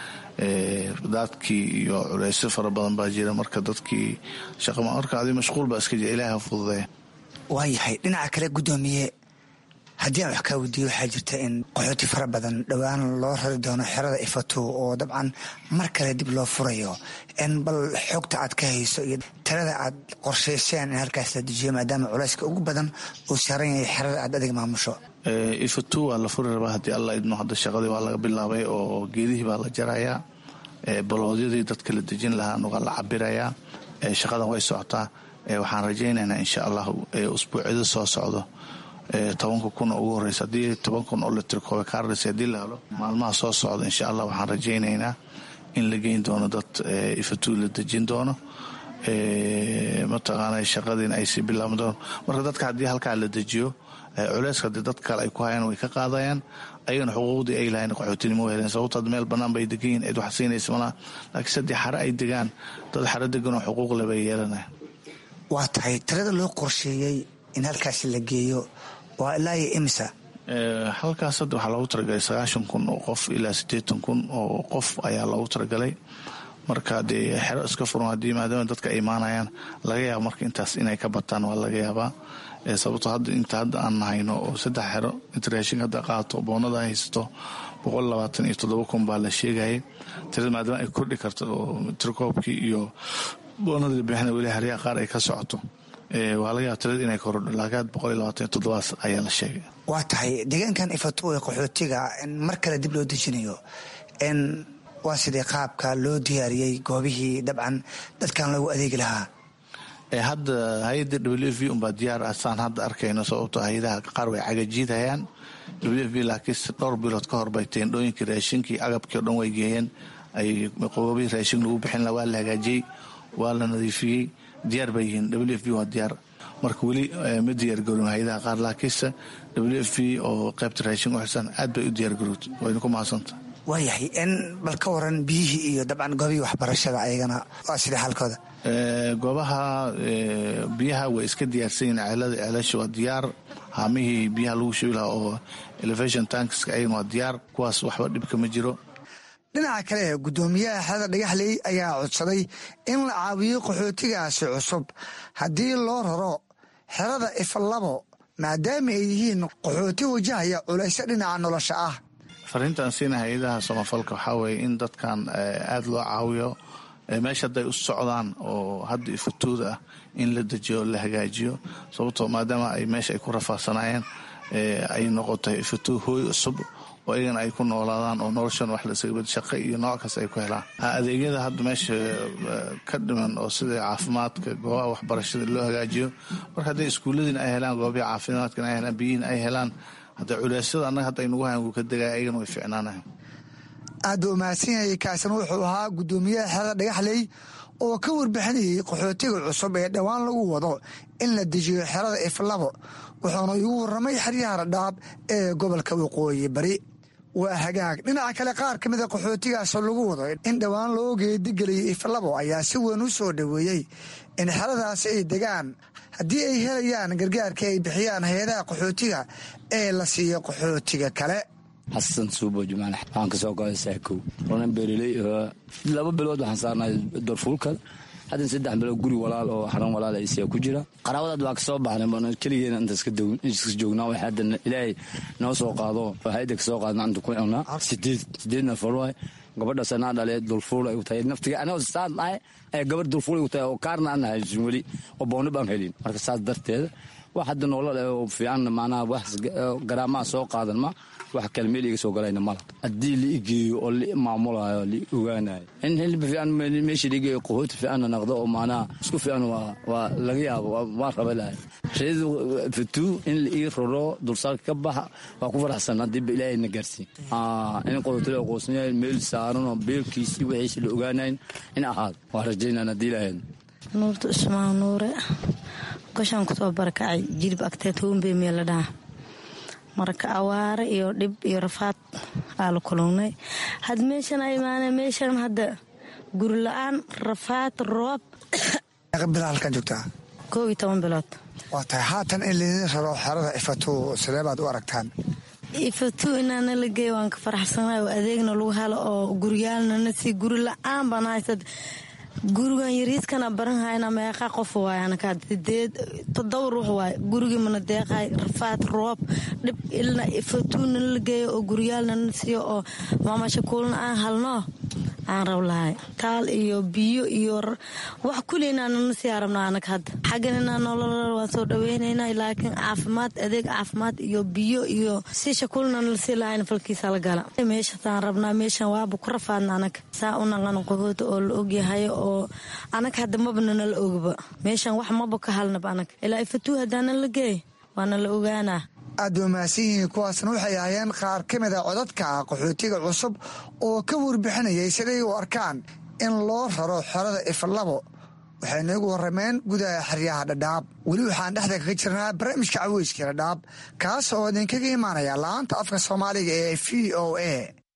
L: daadkii iyo culeysyo fara badan baa jira marka dadkii shaqa marka adi mashquul baa iska jira ilahi ha fududeeya
K: waayahay dhinaca kale guddoomiye haddii aan wax kaa weydiiyo waxaa jirta in qaxooti fara badan dhowaan loo rari doono xerada ifato oo dabcan mar kale dib loo furayo n bal xogta aad ka hayso iyo talada aad qorshayseen in halkaas la dejiyo maadaama culayska ugu badan uu saaran yahay xerada aad adig maamusho
L: ifato waa la furi rabaa haddii alla idmo hadda shaqadii waa laga bilaabay oo geedihii baa la jarayaa baloodyadii dadka la dejin lahaana waa la cabirayaa shaqadan way socotaa waxaan rajaynaynaa insha allahu usbuucyada soo socdo tobanka kun oo ugu horeysa haddii toban kun oo litrikoobe kaarlis haddii la helo maalmaha soo socda insha allah waxaan rajaynaynaa in la geyn doono dad ifatuu la dejin doono mataqaana shaqadiina ay sii bilaaban doono marka dadka haddii halkaa la dejiyo culeyska haddii dad kale ay ku hayaan way ka qaadayaan ayagana xuquuqdii ay lahayn qaxootinimo heleen sababto had meel bannaan bay degan yihin cid wax siinaysa malaha laakiin saddii xare ay degaan dad xare deganoo xuquuq le bay yeelanaya
K: waa tahay talada loo qorsheeyey in halkaasi la geeyo waa ilaa iyo imisa
L: halkaas hadda waxaa loogu talagalay sagaashan kun oo qof ilaa siddeetan kun oo qof ayaa loogu talagalay marka dee xero iska furan haddii maadaama dadka ay imaanayaan laga yaaba marka intaas inay ka bataan waa laga yaabaa sababto hadda inta hadda aan nahayno oo saddex xero inta raashinka hadda qaato boonada haysato boqol labaatan iyo toddoba kun baa la sheegayay tirada maadaama ay kordhi karto oo tirkoobkii iyo boonadii bixina weli haryaha qaar ay ka socoto waa laga yaaba tirada inay korodho laakiin boqol iyo labaatan iyo toddobaas ayaa la sheegay
K: waa tahay deegaankan ifato ee qaxootiga mar kale dib loo dejinayo n waa sidii qaabka loo diyaariyey goobihii dabcan dadkan loogu adeegi lahaa
L: hadda hay-adda w f v unbaa diyaar ah saan hadda arkayno sababto hay-adaha qaar way cagajiidhayaan w f v laakiinse dhowr bilood ka hor bay teendhooyinkii raashinkii agabkii o dhan way geeyeen ay qoobihii raashin lagu bixin laha waa la hagaajiyey waa la nadiifiyey diyaar bay yihiin w f v waa diyaar marka weli ma diyaargarowin hay-adaha qaar laakiinse w f v oo qaybta raashin u xilsan aad bay u diyaargarowtay wayna ku mahadsanta
K: waayahay n bal ka waran biyihii iyo dabcan goobihii waxbarashada ayagana waa sidai xaalkooda
L: goobaha biyaha way iska diyaarsan yihin ceelada ceelasha waa diyaar haamihii biyaha lagu shubi lahaa oo elevation tankska ayagana waa diyaar kuwaas waxba dhibka ma jiro
K: dhinaca kale guddoomiyaha xerada dhagaxley ayaa codsaday in la caawiyo qaxootigaasi cusub haddii loo raro xerada ifalabo maadaama ay yihiin qaxooti wajahaya culayso dhinaca nolosha ah
L: fariintaan siina hay-adaha samafalka waxaa weeye in dadkan aada loo caawiyo meesha hadday u socdaan oo hadda ifatooda ah in la dejiyo la hagaajiyo sababtoo maadaama ay meesha ay ku rafaadsanaayeen ay noqotay ifatoo hooy cusub oo iyagana ay ku noolaadaan oo noloshan wax lasagabad shaqo iyo nooc kasta ay ku helaan adeegyada hadda meesha ka dhiman oo sida caafimaadka goobaha waxbarashada loo hagaajiyo marka hadday iskuulladiina ay helaan goobaha caafimaadkana ay helaan biyihiina ay helaan hadda culeysyada annaga hadda aynugu hayan wuu ka degaya ayagana way ficnaanayan
K: aad buu umahadsan yahay kaasina wuxuu ahaa guddoomiyaha xerada dhagaxley oo ka warbixinayay qaxootiga cusub ee dhowaan lagu wado in la dejiyo xerada iflabo wuxuuna igu warramay xeryaha radhaab ee gobolka waqooyi bari waa hagaag dhinaca kale qaar ka mida qaxootigaasoo lagu wado in dhowaan loo geedigeliyay iflabo ayaa si weyn u soo dhoweeyey in xeradaasi ay degaan haddii ay helayaan gargaarka ay bixiyaan hay-adaha qaxootiga ee la siiyo qaxootiga kale
M: xasan suubo jumaan waxaan kasoo goday saakow onan beereley laba bilood waxaan saarnay dorfuulka haddan saddex bilood guri walaal oo xaran walaal isiya ku jira qaraabadaad waa kasoo baxnay keligeena inta iska joognaa wax hadda ilaahay noo soo qaado hayada kasoo qaadna inta ku cunaa sideed sideed nafar waay gabadhaas anaa dhale dulfuul ay u tahay naftiga anoo saan dhahay ee gabadh dulfuul ay u tahay oo kaarna aan haysin weli oo booni baan helin marka saas darteeda wax hadda nolol oo fiican macnaha wax garaamaha soo qaadan ma wax kale meel iga soo galayna mala haddii la igeeyo oo la maamulayo la ogaanayo in hilba fiican meesha la igeeyo qahooti fiicanna naqdo oo macnaha isku fiican waa laga yaabo waan raba lahay reedu fatuu in la ii roro dulsaarka ka baxa waa ku faraxsan haddiiba ilaahay na gaarsiin in qahooti la aqoonsanyahay meel saaran oo beelkiisi wixiisi la ogaanayn in ahaado waa rajaynaan haddii ilahayd
N: nuurta usmaan nuure gashaan kusoo barakacay jilib agteed hoonbey meel la dhaha marka awaare iyo dhib iyo rafaad aa la kulungnay had meeshan a imaaneen meeshan hadda guri la-aan rafaad roob
K: bilaa halkan joogtaa
N: koob iyo toban bilood
K: waa tahay haatan in laydin raro xerada ifatu sidee baad u aragtaan
N: ifatu inaana la geeya waan ka faraxsanahay oo adeegna lagu helo oo guryaalnana si guri la-aan baan haysad gurigan yariiskana baran hayna meeqa qof waay anaka sideed todoba ruux waay gurigii mana deeqay rafaad roob dhib ilna ifatuuna la geeyo oo guryaalnana siiyo oo maamashakuulna aan halno aan rab lahay taal iyo biyo iyo wax kuli inaanana sii arabna anag hadda xaggan inaa nolol waan soo dhaweynaynaa laakiin caafimaad adeeg caafimaad iyo biyo iyo si shakuulna lasii lahayn falkiisa la gala meeshasaan rabnaa meeshan waaba ku rafaadna anag saa u naqan qahoota oo la ogyahay oo anag hadda mabna nala ogba meeshan wax maba ka halnaba anag ilaa ifatuu haddaana la geey waana la ogaanaa
K: aad ba mahadsan yihiin kuwaasna waxay ahaayeen qaar ka mid a codadka qaxootiga cusub oo ka warbixinayay siday u arkaan in loo raro xerada ifalabo waxay noogu warrameen gudaha xeryaha dhadhaab weli waxaan dhexda kaga jirnaa barnaamijka caweyska dhadhaab kaas oo idinkaga imaanaya la-aanta afka soomaaliga ee v o a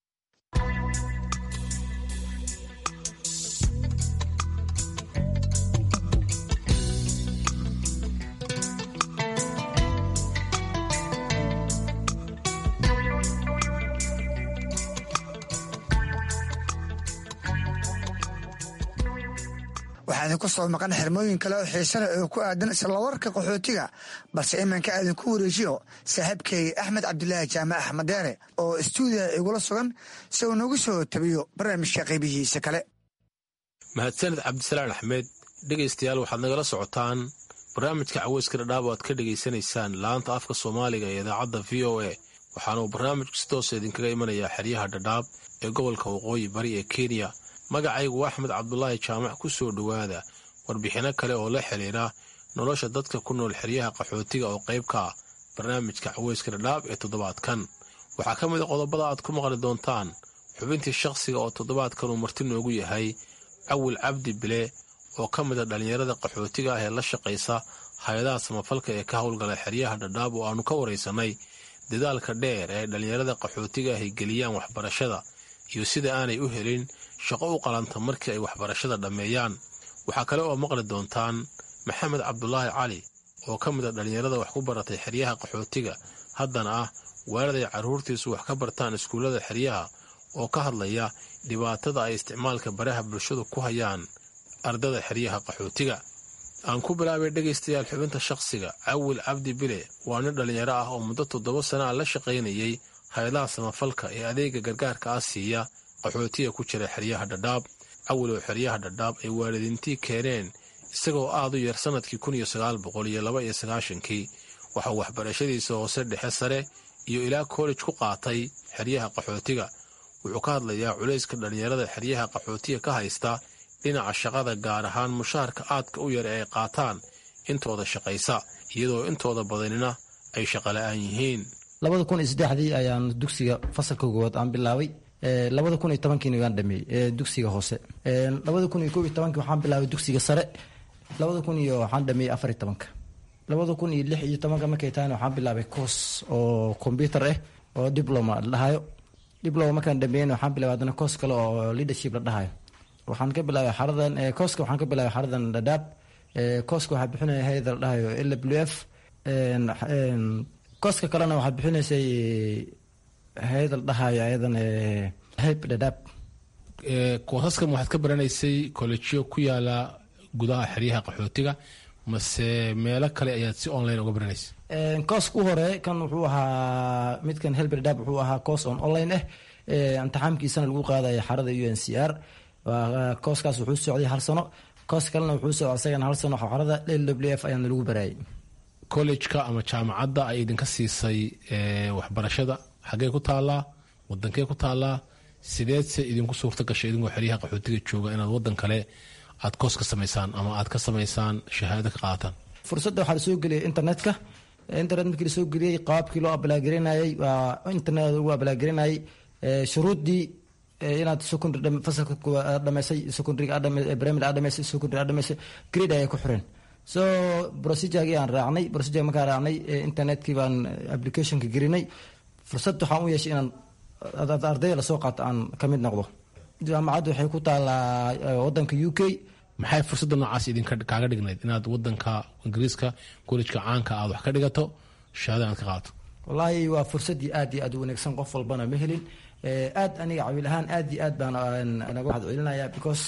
K: waxaa idinku soo maqan xirmooyin kale oo xiisale oo ku aadan islawarka qaxootiga balse iminka idinku wareejiyo saaxiibkay axmed cabdulaahi jaamac axmed deere oo istuudiya igula sugan si uu nagu soo tabiyo barnaamijka qaybihiisa kale
O: mahadsaned cabdisalaan axmed dhegaystayaal waxaad nagala socotaan barnaamijka caweyska dhadhaab oo aad ka dhegaysanaysaan laanta afka soomaaliga ee idaacadda v o a waxaana uu barnaamijku si toosa idinkaga imanayaa xeryaha dhadhaab ee gobolka waqooyi bari ee kenya magacaygu axmed cabdulaahi jaamac ku soo dhowaada warbixinno kale oo la xidhiira nolosha dadka ku nool xeryaha qaxootiga oo qayb ka ah barnaamijka caweyska dhadhaab ee toddobaadkan waxaa ka mid a qodobada aad ku maqli doontaan xubintii shakhsiga oo toddobaadkan uu marti noogu yahay cawil cabdi bile oo ka mid a dhallinyarada qaxootiga ah ee la shaqaysa hay-adaha samafalka ee ka howlgala xeryaha dhadhaab oo aannu ka waraysanay dadaalka dheer ee dhallinyarada qaxootiga ah ay geliyaan waxbarashada iyo sida aanay u helin shaqo u qalanta markii ay waxbarashada dhammeeyaan waxaa kale oo maqli doontaan maxamed cabdulaahi cali oo ka mid a dhallinyarada wax ku baratay xeryaha qaxootiga haddana ah waaliday carruurtiisu wax ka bartaan iskuullada xeryaha oo ka hadlaya dhibaatada ay isticmaalka baraha bulshadu ku hayaan ardada xeryaha qaxootiga aan ku bilaabay dhegaystayaal xubinta shakhsiga cawil cabdi bile waa nin dhallinyaro ah oo muddo toddoba sana a la shaqaynayay hay-adaha samafalka ee adeega gargaarka ah siiya qaxootiga ku jira xeryaha dhadhaab cawil oo xeryaha dhadhaab ay waalidiintii keeneen isagoo aad u yar sannadkii kun iyo sagaal boqol iyo laba iyo sagaashankii waxauu waxbarashadiisa hoose dhexe sare iyo ilaa koolej ku qaatay xeryaha qaxootiga wuxuu ka hadlayaa culayska dhallinyarada xeryaha qaxootiga ka haysta dhinaca shaqada gaar ahaan mushaharka aadka u yar ee ay qaataan intooda shaqaysa iyadoo intooda badanina ay shaqola'aan yihiin
P: labada kun iyo saddexdii ayaan dugsiga fasalka koowaad aan bilaabay labada kun iyo tobankiina waan dhameeyey dugsiga hoose labada kun iyo koob iyo tobankii waxaan bilaabay dugsiga sare labada kun iyo waxaan dhameeyey afar iyo tobanka labada kun iyo lix iyo tobanka markay tahayna waxaan bilaabay course oo computer ah oo diploma la dhahayo diploma markaan dhameeyeyna waxaan bilaabay haddana course kale oo leadership la dhahayo waxaan ka bilaabay xaradan kooska waxaan ka bilaabay xaradan dhadhaab kooska waxaa bixinaya hayada la dhahayo l w f kooska kalena waxaa bixinaysay hayada la dhahayo ayadan heb dhadhaab
O: koosaskan waxaad ka baranaysay kollejiyo ku yaala gudaha xeryaha qaxootiga mase meelo kale ayaad si online uga baranaysay
P: kooska u hore kan wuxuu ahaa midkan helb dhadhaab wuxuu ahaa coos on online ah imtixaamkiisana lagu qaadaya xarada u n c r kooskaas wuxuu socday hal sano koos kalena wuxuu socday isagana hal sano xarada l w f ayaana lagu baraayay
O: collejka ama jaamacadda ay idinka siisay waxbarashada xaggee ku taallaa wadankee ku taallaa sideedse idinku suurta gashay idinkoo xeryaha qaxootiga jooga inaad wadan kale aad koos ka samaysaan ama aad ka samaysaan shahaado ka qaataan
P: fursadda waxaa lasoo geliyay internetka internet markii lasoo geliyey qaabkii loo ablaagelinayay waa internet ugu ablaagelinayay shuruuddii inaad secondary fasalka dhamaysay secondary primary aad dhamaysay secondary aad dhamaysay grade ayay ku xireen so procedurgii aan raacnay procedure markaan raacnay internetkii baan applicationka gelinay fursad waxaan u yeeshay inaan ardayda lasoo qaato aan ka mid noqdo jaamacaddu waxay ku taalaa wadanka u k
O: maxay fursadda noocaas idinka kaaga dhignayd inaad wadanka ingiriiska kollegka caanka aad wax ka dhigato shahaada inaad ka qaadato
P: wallaahi waa fursadii aad iyo aad u wanaagsan qof walbana ma helin aad aniga cawiil ahaan aad iyo aad baan naga waxad celinaya because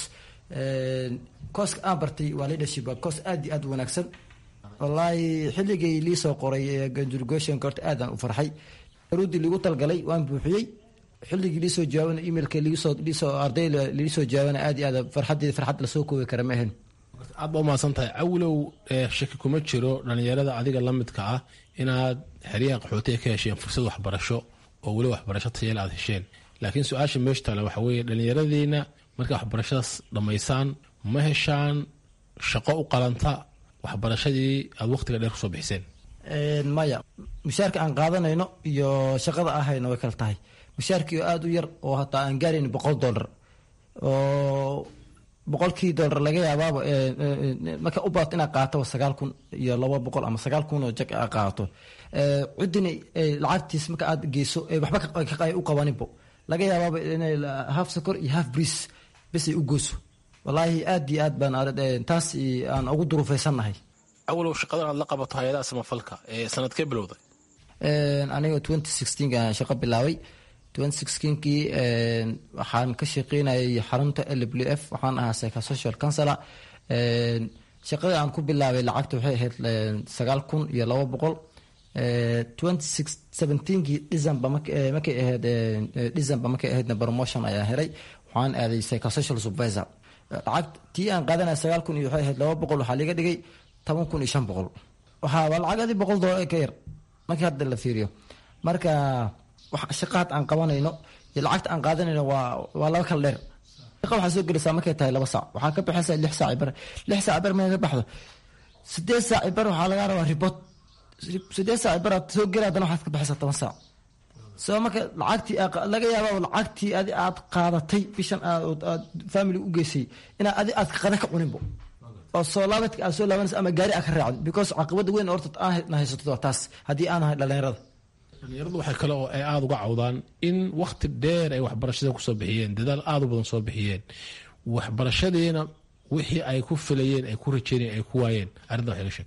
P: kooska aan bartay waa leadership waa koos aad iyo aad u wanaagsan wallaahi xilligay liisoo qoray conjugation horta aadaan u farxay ruudii liigu talgalay waan buuxiyey xilligii liisoo jawaabana emailka liisoo liisoo arday liisoo jawaabana aad iyo aad farxadeeda farxad lasoo koobi kara ma ahan
O: aad ba umahadsan tahay cawilow shaki kuma jiro dhalinyarada adiga la midka ah inaad xeryaha qaxootiga ka hesheen fursad waxbarasho oo weli waxbarasho tayale aad hesheen laakiin su-aasha meesha taale waxa weeye dhallinyaradiina markaa waxbarashadaas dhammaysaan ma heshaan shaqo u qalanta waxbarashadii aad waqtiga dheer kusoo bixiseen
P: maya mushaarka aan qaadanayno iyo shaqada ahayno way kala tahay mushaarkii oo aada u yar oo hataa aan gaarayn boqol dollar oo boqolkii dollar laga yaabaaba marka u baato inaad qaato sagaal kun iyo laba boqol ama sagaal kun oo jag aad qaato ciddina lacagtiis marka aad geyso waxba u qabaninbo laga yaabaaba inay half sokor iyo half briis bisay u gooso wallaahi aad iyo aad baan taas aan ugu duruufaysannahay
O: awalow shaqadan aad la qabato hay-adaha samafalka ee sanadkee bilowday
P: aniga twenty sixteenka shaqo bilaabay twenty sixteenkii waxaan ka shaqeynayay xarunta l w f waxaan ahaa psychosocial counselor shaqadii aan ku bilaabay lacagta waxay ahayd sagaal kun iyo laba boqol twenty six seventeenkii december markay ahayd december markay ahaydna promotion ayaa helay waxaan aaday psychosocial supervisor lacag tii aan qaadanaya sagaal kun iyo waxay ahayd laba boqol waxaa liga dhigay toban kun iyo shan boqol waxaa waa lacagadi boqol doolar ka yar markii hadda la fiiriyo marka shaqaad aan qabanayno iyo lacagta aan qaadanayno waa waa laba kala dheer shaqa waxaa soo gelaysaa markay tahay laba saac waxaa ka baxaysaa lix saac bar lix saac bar markay ka baxdo sideed saac bar waxaa lagaa rabaa report sideed saac bar aad soo geli haddana waxaad ka baxaysaa toban saac soo marka lacagtii laga yaaba lacagtii adi aad qaadatay bishan aad family u geysay inaa adi aad qada ka cuninbo oo soo laabadka aad soo laabanaysa ama gaari aad ka raacdo because caqabada weyn horta aan haysato waa taas haddii aan ahay dhalinyarada
O: dhalinyaradu waxay kale oo ay aada uga cawdaan in wakhti dheer ay waxbarashada kusoo bixiyeen dadaal aada u badan soo bixiyeen waxbarashadiina wixii ay ku filayeen ay ku rajeynayeen ay ku waayeen arrinta waxay ga sheeg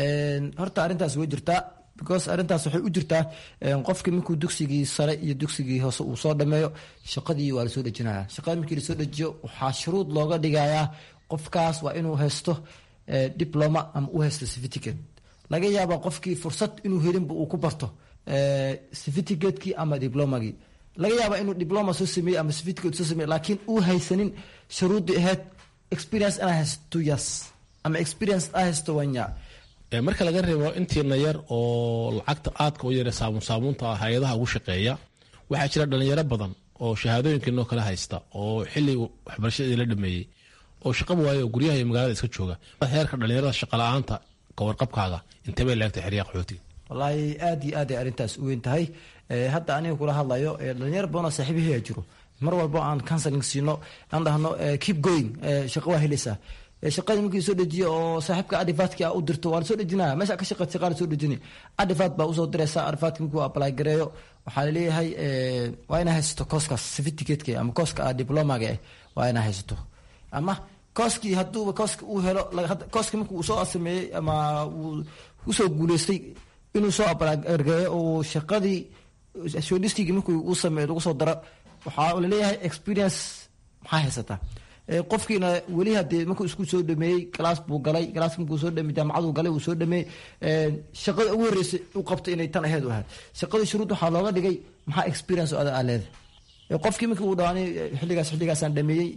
P: horta arrintaas way jirtaa because arrintaas waxay u jirtaa qofkii markuu dugsigii sare iyo dugsigii hoose uu soo dhameeyo shaqadii waa lasoo dhejinaya shaqada markii lasoo dejiyo waxaa shuruud looga dhigayaa qofkaas waa inuu haysto diploma ama u haysto certificate laga yaaba qofkii fursad inuu helinba uu ku barto certificate-kii ama diplomagii laga yaaba inuu diploma soo sameeyey ama certificate soo sameeyey laakiin uu haysanin shuruuddii ahayd experience inaa haysto two years ama experience aa haysto one year
O: marka laga reebo intiina yar oo lacagta aadka u yare saabuun saabuunta ah hay-adaha ugu shaqeeya waxaa jira dhalinyaro badan oo shahaadooyinkiinoo kale haysta oo xili waxbarashadii la dhameeyey oo shaqaba waayo oo guryaha iyo magaalada iska jooga heerka dhalinyarada shaqala-aanta kawarqabkaaga intee bay leegtay xeryaha qaxootiga
P: wallaahi aad iyo aad ay arrintaas u weyn tahay hadda aniga kula hadlayo dhalinyaro badanoo saaxiibahaya jiro mar walbo aan counseling siino aan dhahno keep going shaqo waa helaysaa shaqadii markii soo dejiyo oo saaxiibka adifaadki a u dirto waa lasoo dejinaya meesha ka shaqeyd shaqaa lasoo dejini adifaad baa usoo diraysa adifaadki markuu apply gareeyo waxaa laleeyahay waa inaa haysato kooskaas certificateka ama kooska a diplomaga ah waa inaa haysato ama kooskii haduuba kooska uu helo kooski markii uu soo sameeyey ama uu usoo guuleystay inuu soo apply gareeyo oo shaqadii shortlistigii markii uu sameeyo lagu soo daro waxaa laleeyahay experience maxaa haysataa qofkiina weli hadee markuu isku soo dhameeyey galaas buu galay galaas markuu soo dhameeyey jaamacaduu galay uu soo dhameeyey shaqada ugu horreysay u qabtay inay tan aheyd u ahayd shaqadii shuruud waxaa looga dhigay maxaa experience oo ada aa leedahay qofkii markii uu dhawaanay xilligaas xilligaasaan dhameeyey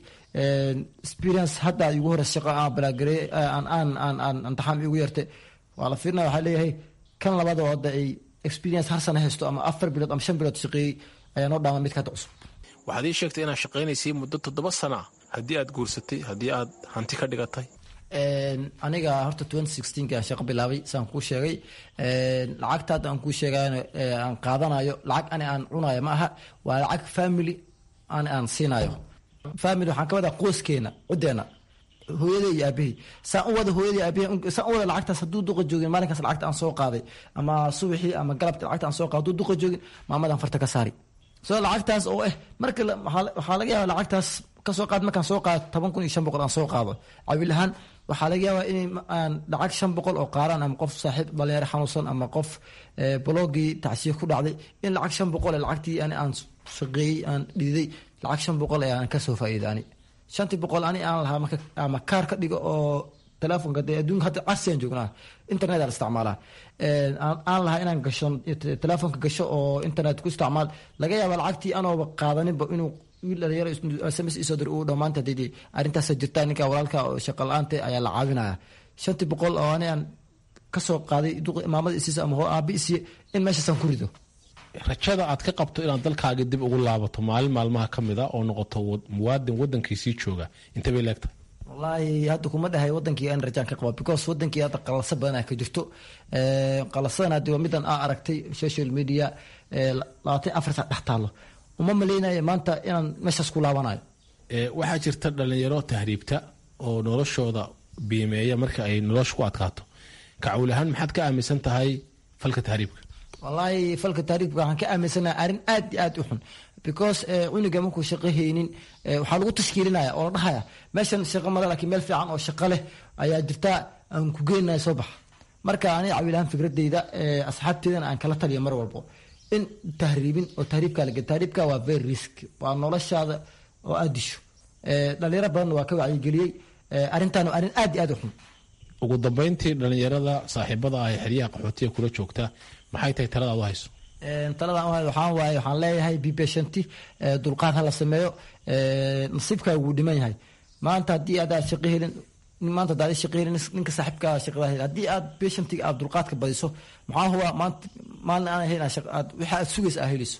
P: experience hadda igu horeysa shaqa aan balaagareeyey aan aan aan aan imtixaan igu yartay waa la fiirinaya waxaa leeyahay kan labaad oo hadda ay experience hal sana haysto ama afar bilood ama shan bilood shaqeeyey ayaa noo dhaama midka hadda cusub
O: waxaad ii sheegtay inaad shaqaynaysay muddo toddoba sana ah haddii aad guursatay haddii aad hanti ka dhigatay
P: aniga horta twenty sixteenka aan shaqo bilaabay saan kuu sheegay lacagta hadda aan kuu sheegayo aan qaadanayo lacag ani aan cunayo ma aha waa lacag family ani aan siinayo family waxaan ka wadaa qoyskeena cideena hooyaday iyo aabahey saan u wada hooyaday aabahey saan u wada lacagtaas hadduu duqa joogin maalinkaas lacagta aan soo qaaday ama subaxii ama galabta lacagta aan soo qaaday hadduu duqa joogin maamadan farta ka saari soo lacagtaas oo eh marka waxaa laga yaaba lacagtaas kasoo qaad markaan soo qaado toban kun iyo shan boqol aan soo qaado cawiil ahaan waxaa laga yaabaa in aan lacag shan boqol oo qaaraan ama qof saaxiib dhalinyaro xanuunsan ama qof blogii tacsiye ku dhacday in lacag shan boqol ee lacagtii ani aan shaqeeyey aan dhiiday lacag shan boqol ee aan kasoo faa'iida ani shantii boqol ani aan lahaa marka ama kaar ka dhigo oo telefonka dee adduunka hadda casriyan joognaa internet la isticmaalaa aan lahaa inaan gasho telefonka gasho oo internet ku isticmaal laga yaaba lacagtii anooba qaadaninba inuu wiil dhalinyaro sms isoo dir uu dhammaanta didi arrintaasa jirtaa ninka walaalka oo shaqa la-aanta ayaa la caawinaya shantii boqol oo ani aan kasoo qaaday maamada isiisa ama hoo aabi isiye in meeshaasaan ku rido
O: rajada aad ka qabto inaad dalkaaga dib ugu laabato maalin maalmaha ka mid a oo noqoto muwaadin wadankiisii jooga intee bay leegtahay
P: wallaahi hadda kuma dhahay wadankii aan rajaan ka qaba because wadankii hadda qalasa badan ay ka jirto qalasadan haddi waa midan aa aragtay social media labaatan afar sac dhex taalo uma maleynayo maanta inaan meeshaas ku laabanayo
O: waxaa jirta dhalinyaro tahriibta oo noloshooda biimeeya marka ay nolosha ku adkaato kacawl ahaan maxaad ka aaminsan tahay falka tahriibka
P: wallaahi falka taariifka waxaan ka aaminsanaha arrin aad iyo aad u xun because cunuga markuu shaqo haynin waxaa lagu tashkiilinaya oo la dhahaya meeshan shaqo male laakiin meel fiican oo shaqo leh ayaa jirta aan ku geenaya soo baxa marka aniga cawilahaan fikradeyda asxaabteedana aan kala taliya mar walbo in tahriibin oo tahriibka laga tahriibka waa very risk waa noloshaada oo aad disho dhalinyaro badanna waa ka wacyigeliyey arrintan waa arrin aad iyo aad u xun
O: ugu dambeyntii dhalinyarada saaxiibada ah ee xeryaha qaxootiga kula joogta maxay tahay talada aad u hayso
P: taladan waxaan waaye waxaan leeyahay b patienti dulqaad ha la sameeyo nasiibkaa wuu dhiman yahay maanta haddii aadaad shaqo helin maanta hadaad shaqo helin ninka saaxiibkaa shaqada hel haddii aad patientiga aad dulqaadka badiso maxaa huwa maanta maalin aan helin aad waxa aad sugaysa aad helayso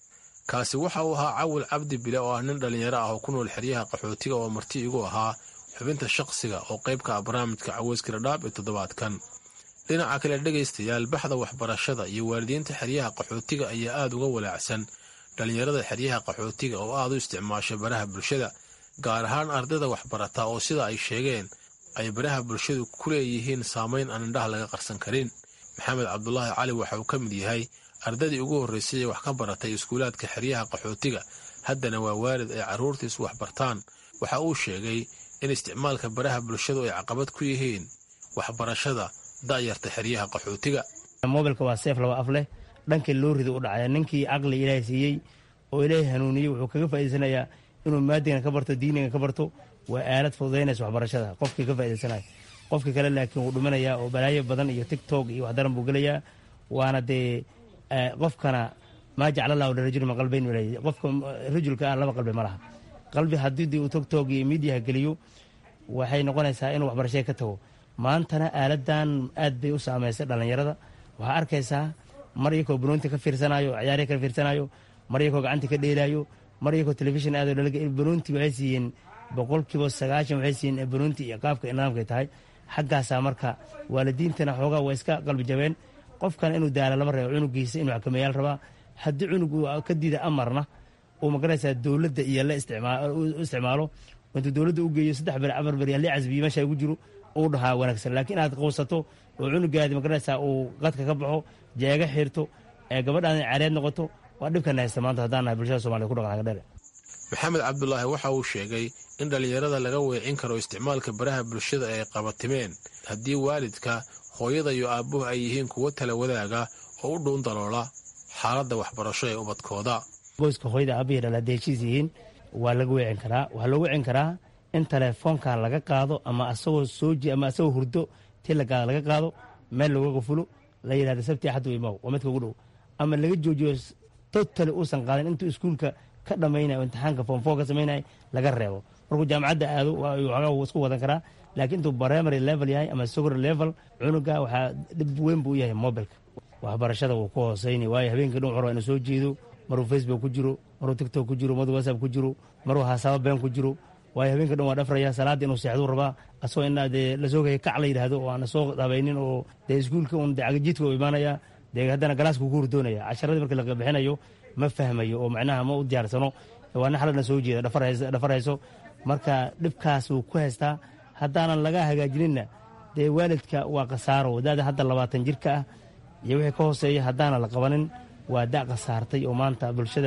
O: kaasi waxa uu ahaa cawil cabdi bile oo ah nin dhalinyaro ah oo ku nool xeryaha qaxootiga oo marti igu ahaa xubinta shaqsiga oo qaybka ah barnaamijka caweyska dhadhaab ee toddobaadkan dhinaca kale dhegaystayaal baxda waxbarashada iyo waalidiinta xeryaha qaxootiga ayaa aada uga walaacsan dhallinyarada xeryaha qaxootiga oo aada u isticmaasha baraha bulshada gaar ahaan ardayda waxbarata oo sida ay sheegeen ay baraha bulshadu ku leeyihiin saamayn aan indhaha laga qarsan karin maxamed cabdulaahi cali waxa uu ka mid yahay ardaydii ugu horraysay ee wax ka baratay iskuulaadka xeryaha qaxootiga haddana waa waalid ay carruurtiisu waxbartaan waxa uu sheegay in isticmaalka baraha bulshadu ay caqabad ku yihiin waxbarashada da'yarta xeryaha qaxootiga
Q: mobilka waa seef laba af leh dhankii loo rido u dhacaya ninkii caqli ilaahay siiyey oo ilaahay hanuuniyey wuxuu kaga faa'idaysanayaa inuu maadigan ka barto diinigan ka barto waa aalad fududaynaysa waxbarashada qofkii ka faa'iidaysanaya qofkii kale laakiin wuu dhimanaya oo balaayo badan iyo tigtok iyo waxdaran buu gelayaa waana dee qofkana maa jeclalahu lirajuli min qalbayn qofka rajulka ah laba qalbi ma laha qalbi haddii uu tigtok iyo miidiyaha geliyo waxay noqonaysaa inuu waxbarashada ka tago maantana aaladan aad bay u saamaysay dhallinyarada waxaa arkaysaa mar iyakoo banoonti ka fiirsanayo ciyaarya ka fiirsanayo mar iyakoo gacanta ka dheelaayo mar iyakoo telefishin aado banoonti waxay siiyeen boqolkiiba sagaashan waxay siiyeen banoonti iyo qaabka nidaamkay tahay xaggaasaa marka waalidiintana xoogaa waa iska qalbi jabeen qofkana inuu daala lama reebo cunugiisa inuu xakameeyaal rabaa haddii cunug ka diida amarna uu magaraysaa dowladda iyo la u isticmaalo intuu dowladda u geeyo saddex beri afar beri halii casbiyo meesha ugu jiro uu dhahaa wanaagsan laakiin inaad qowsato oo cunugaadi magaraysaa uu qadka ka baxo jeega xirto ee gabadhaada careed noqoto waa dhibkana haysta maanta haddaan nahay bulshada somaliyed ku dhaqan dhere
O: maxamed cabdulaahi waxa uu sheegay in dhallinyarada laga weecin karo isticmaalka baraha bulshada ay qabatimeen haddii waalidka hooyada iyo aabbuhu ay yihiin kuwo tala wadaaga oo u dhuun daloola xaaladda waxbarasho ee ubadkooda
Q: qoyska hooyada aabihii dhal hadday heshiis yihiin waa laga weecin karaa waxaa loo weecin karaa in telefoonka laga qaado ama asagoo sooji ama asagoo hurdo ti lagaada laga qaado meel loogaga fulo la yidhahda sabti axad imaw waa midka ugu dhow ama laga joojiyo totali uusan qaadin intuu iskuulka ka dhammaynayo imtixaanka foomfoo ka samaynaya laga reebo markuu jaamacadda aado waxoogaa wuu isku wadan karaa laakiin intuu primary level yahay ama secondary level cunuga waxaa dhib weyn buu u yahay mobilka waxbarashada wuu ku hooseyni waayo habeenkii dhan wuxuu inuu soo jeedo maruu facebook ku jiro maruu tiktok ku jiro maruu whatsapp ku jiro maruu hasaabo been ku jiro waayo habeenka dhan waa dhafraya salaadda inuu seexduu rabaa asagoo inaa dee lasoo gaya kac la yidhaahdo oo aan soo habaynin oo dee iskuulka un dee cagajiidka u imaanaya dee haddana galaaska ku hurdoonaya casharadii markii laga bixinayo ma fahmayo oo macnaha ma u diyaarsano waa nin xalana soo jeeda dhafar hayso marka dhibkaas wuu ku haystaa haddaanan laga hagaajininna dee waalidka waa khasaaro wadaada hadda labaatan jirka ah iyo wixii ka hooseeya haddaanan la qabanin waa da' khasaartay oo maanta bulshada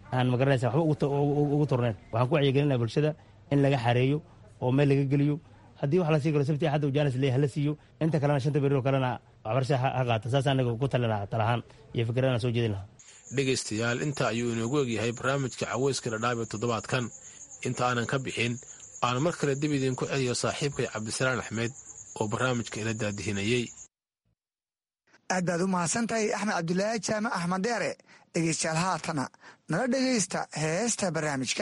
Q: aan magaranaysa waxba ugu turnayn waxaan ku wacyigelinaya bulshada in laga xareeyo oo meel laga geliyo haddii wax la sii galo sabti axadda ujaanis leeyahay hala siiyo inta kalena shanta beri oo kalena waxbarasha ha qaata saas anaga ku talin lahaa talahaan iyo fikradaan soo jeedin lahaa
O: dhegaystayaal inta ayuu inoogu egyahay barnaamijka caweyska dhadhaab ee toddobaadkan inta aanan ka bixin aan mar kale dib idinku celiyo saaxiibkay cabdisalaan axmed oo barnaamijka ila daadihinayey
K: aad baad u mahadsantahay axmed cabdulaahi jaamac axmed deere dhegeystayaal haatana nala dhegaysta heesta barnaamijka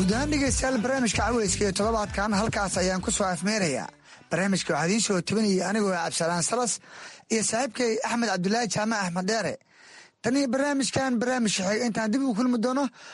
K: guud ahaan dhegeystayaal barnaamijka caweyska iyo toddobaadkan halkaas ayaan ku soo afmeerayaa barnaamijka waxaa idiin soo tabinayay anigoo cabdisalaan salas iyo saaxiibkay axmed cabdulaahi jaamac axmed dheere tan iyo barnaamijkan barnaamij shaxeeg intaan dib ugu kulmi doono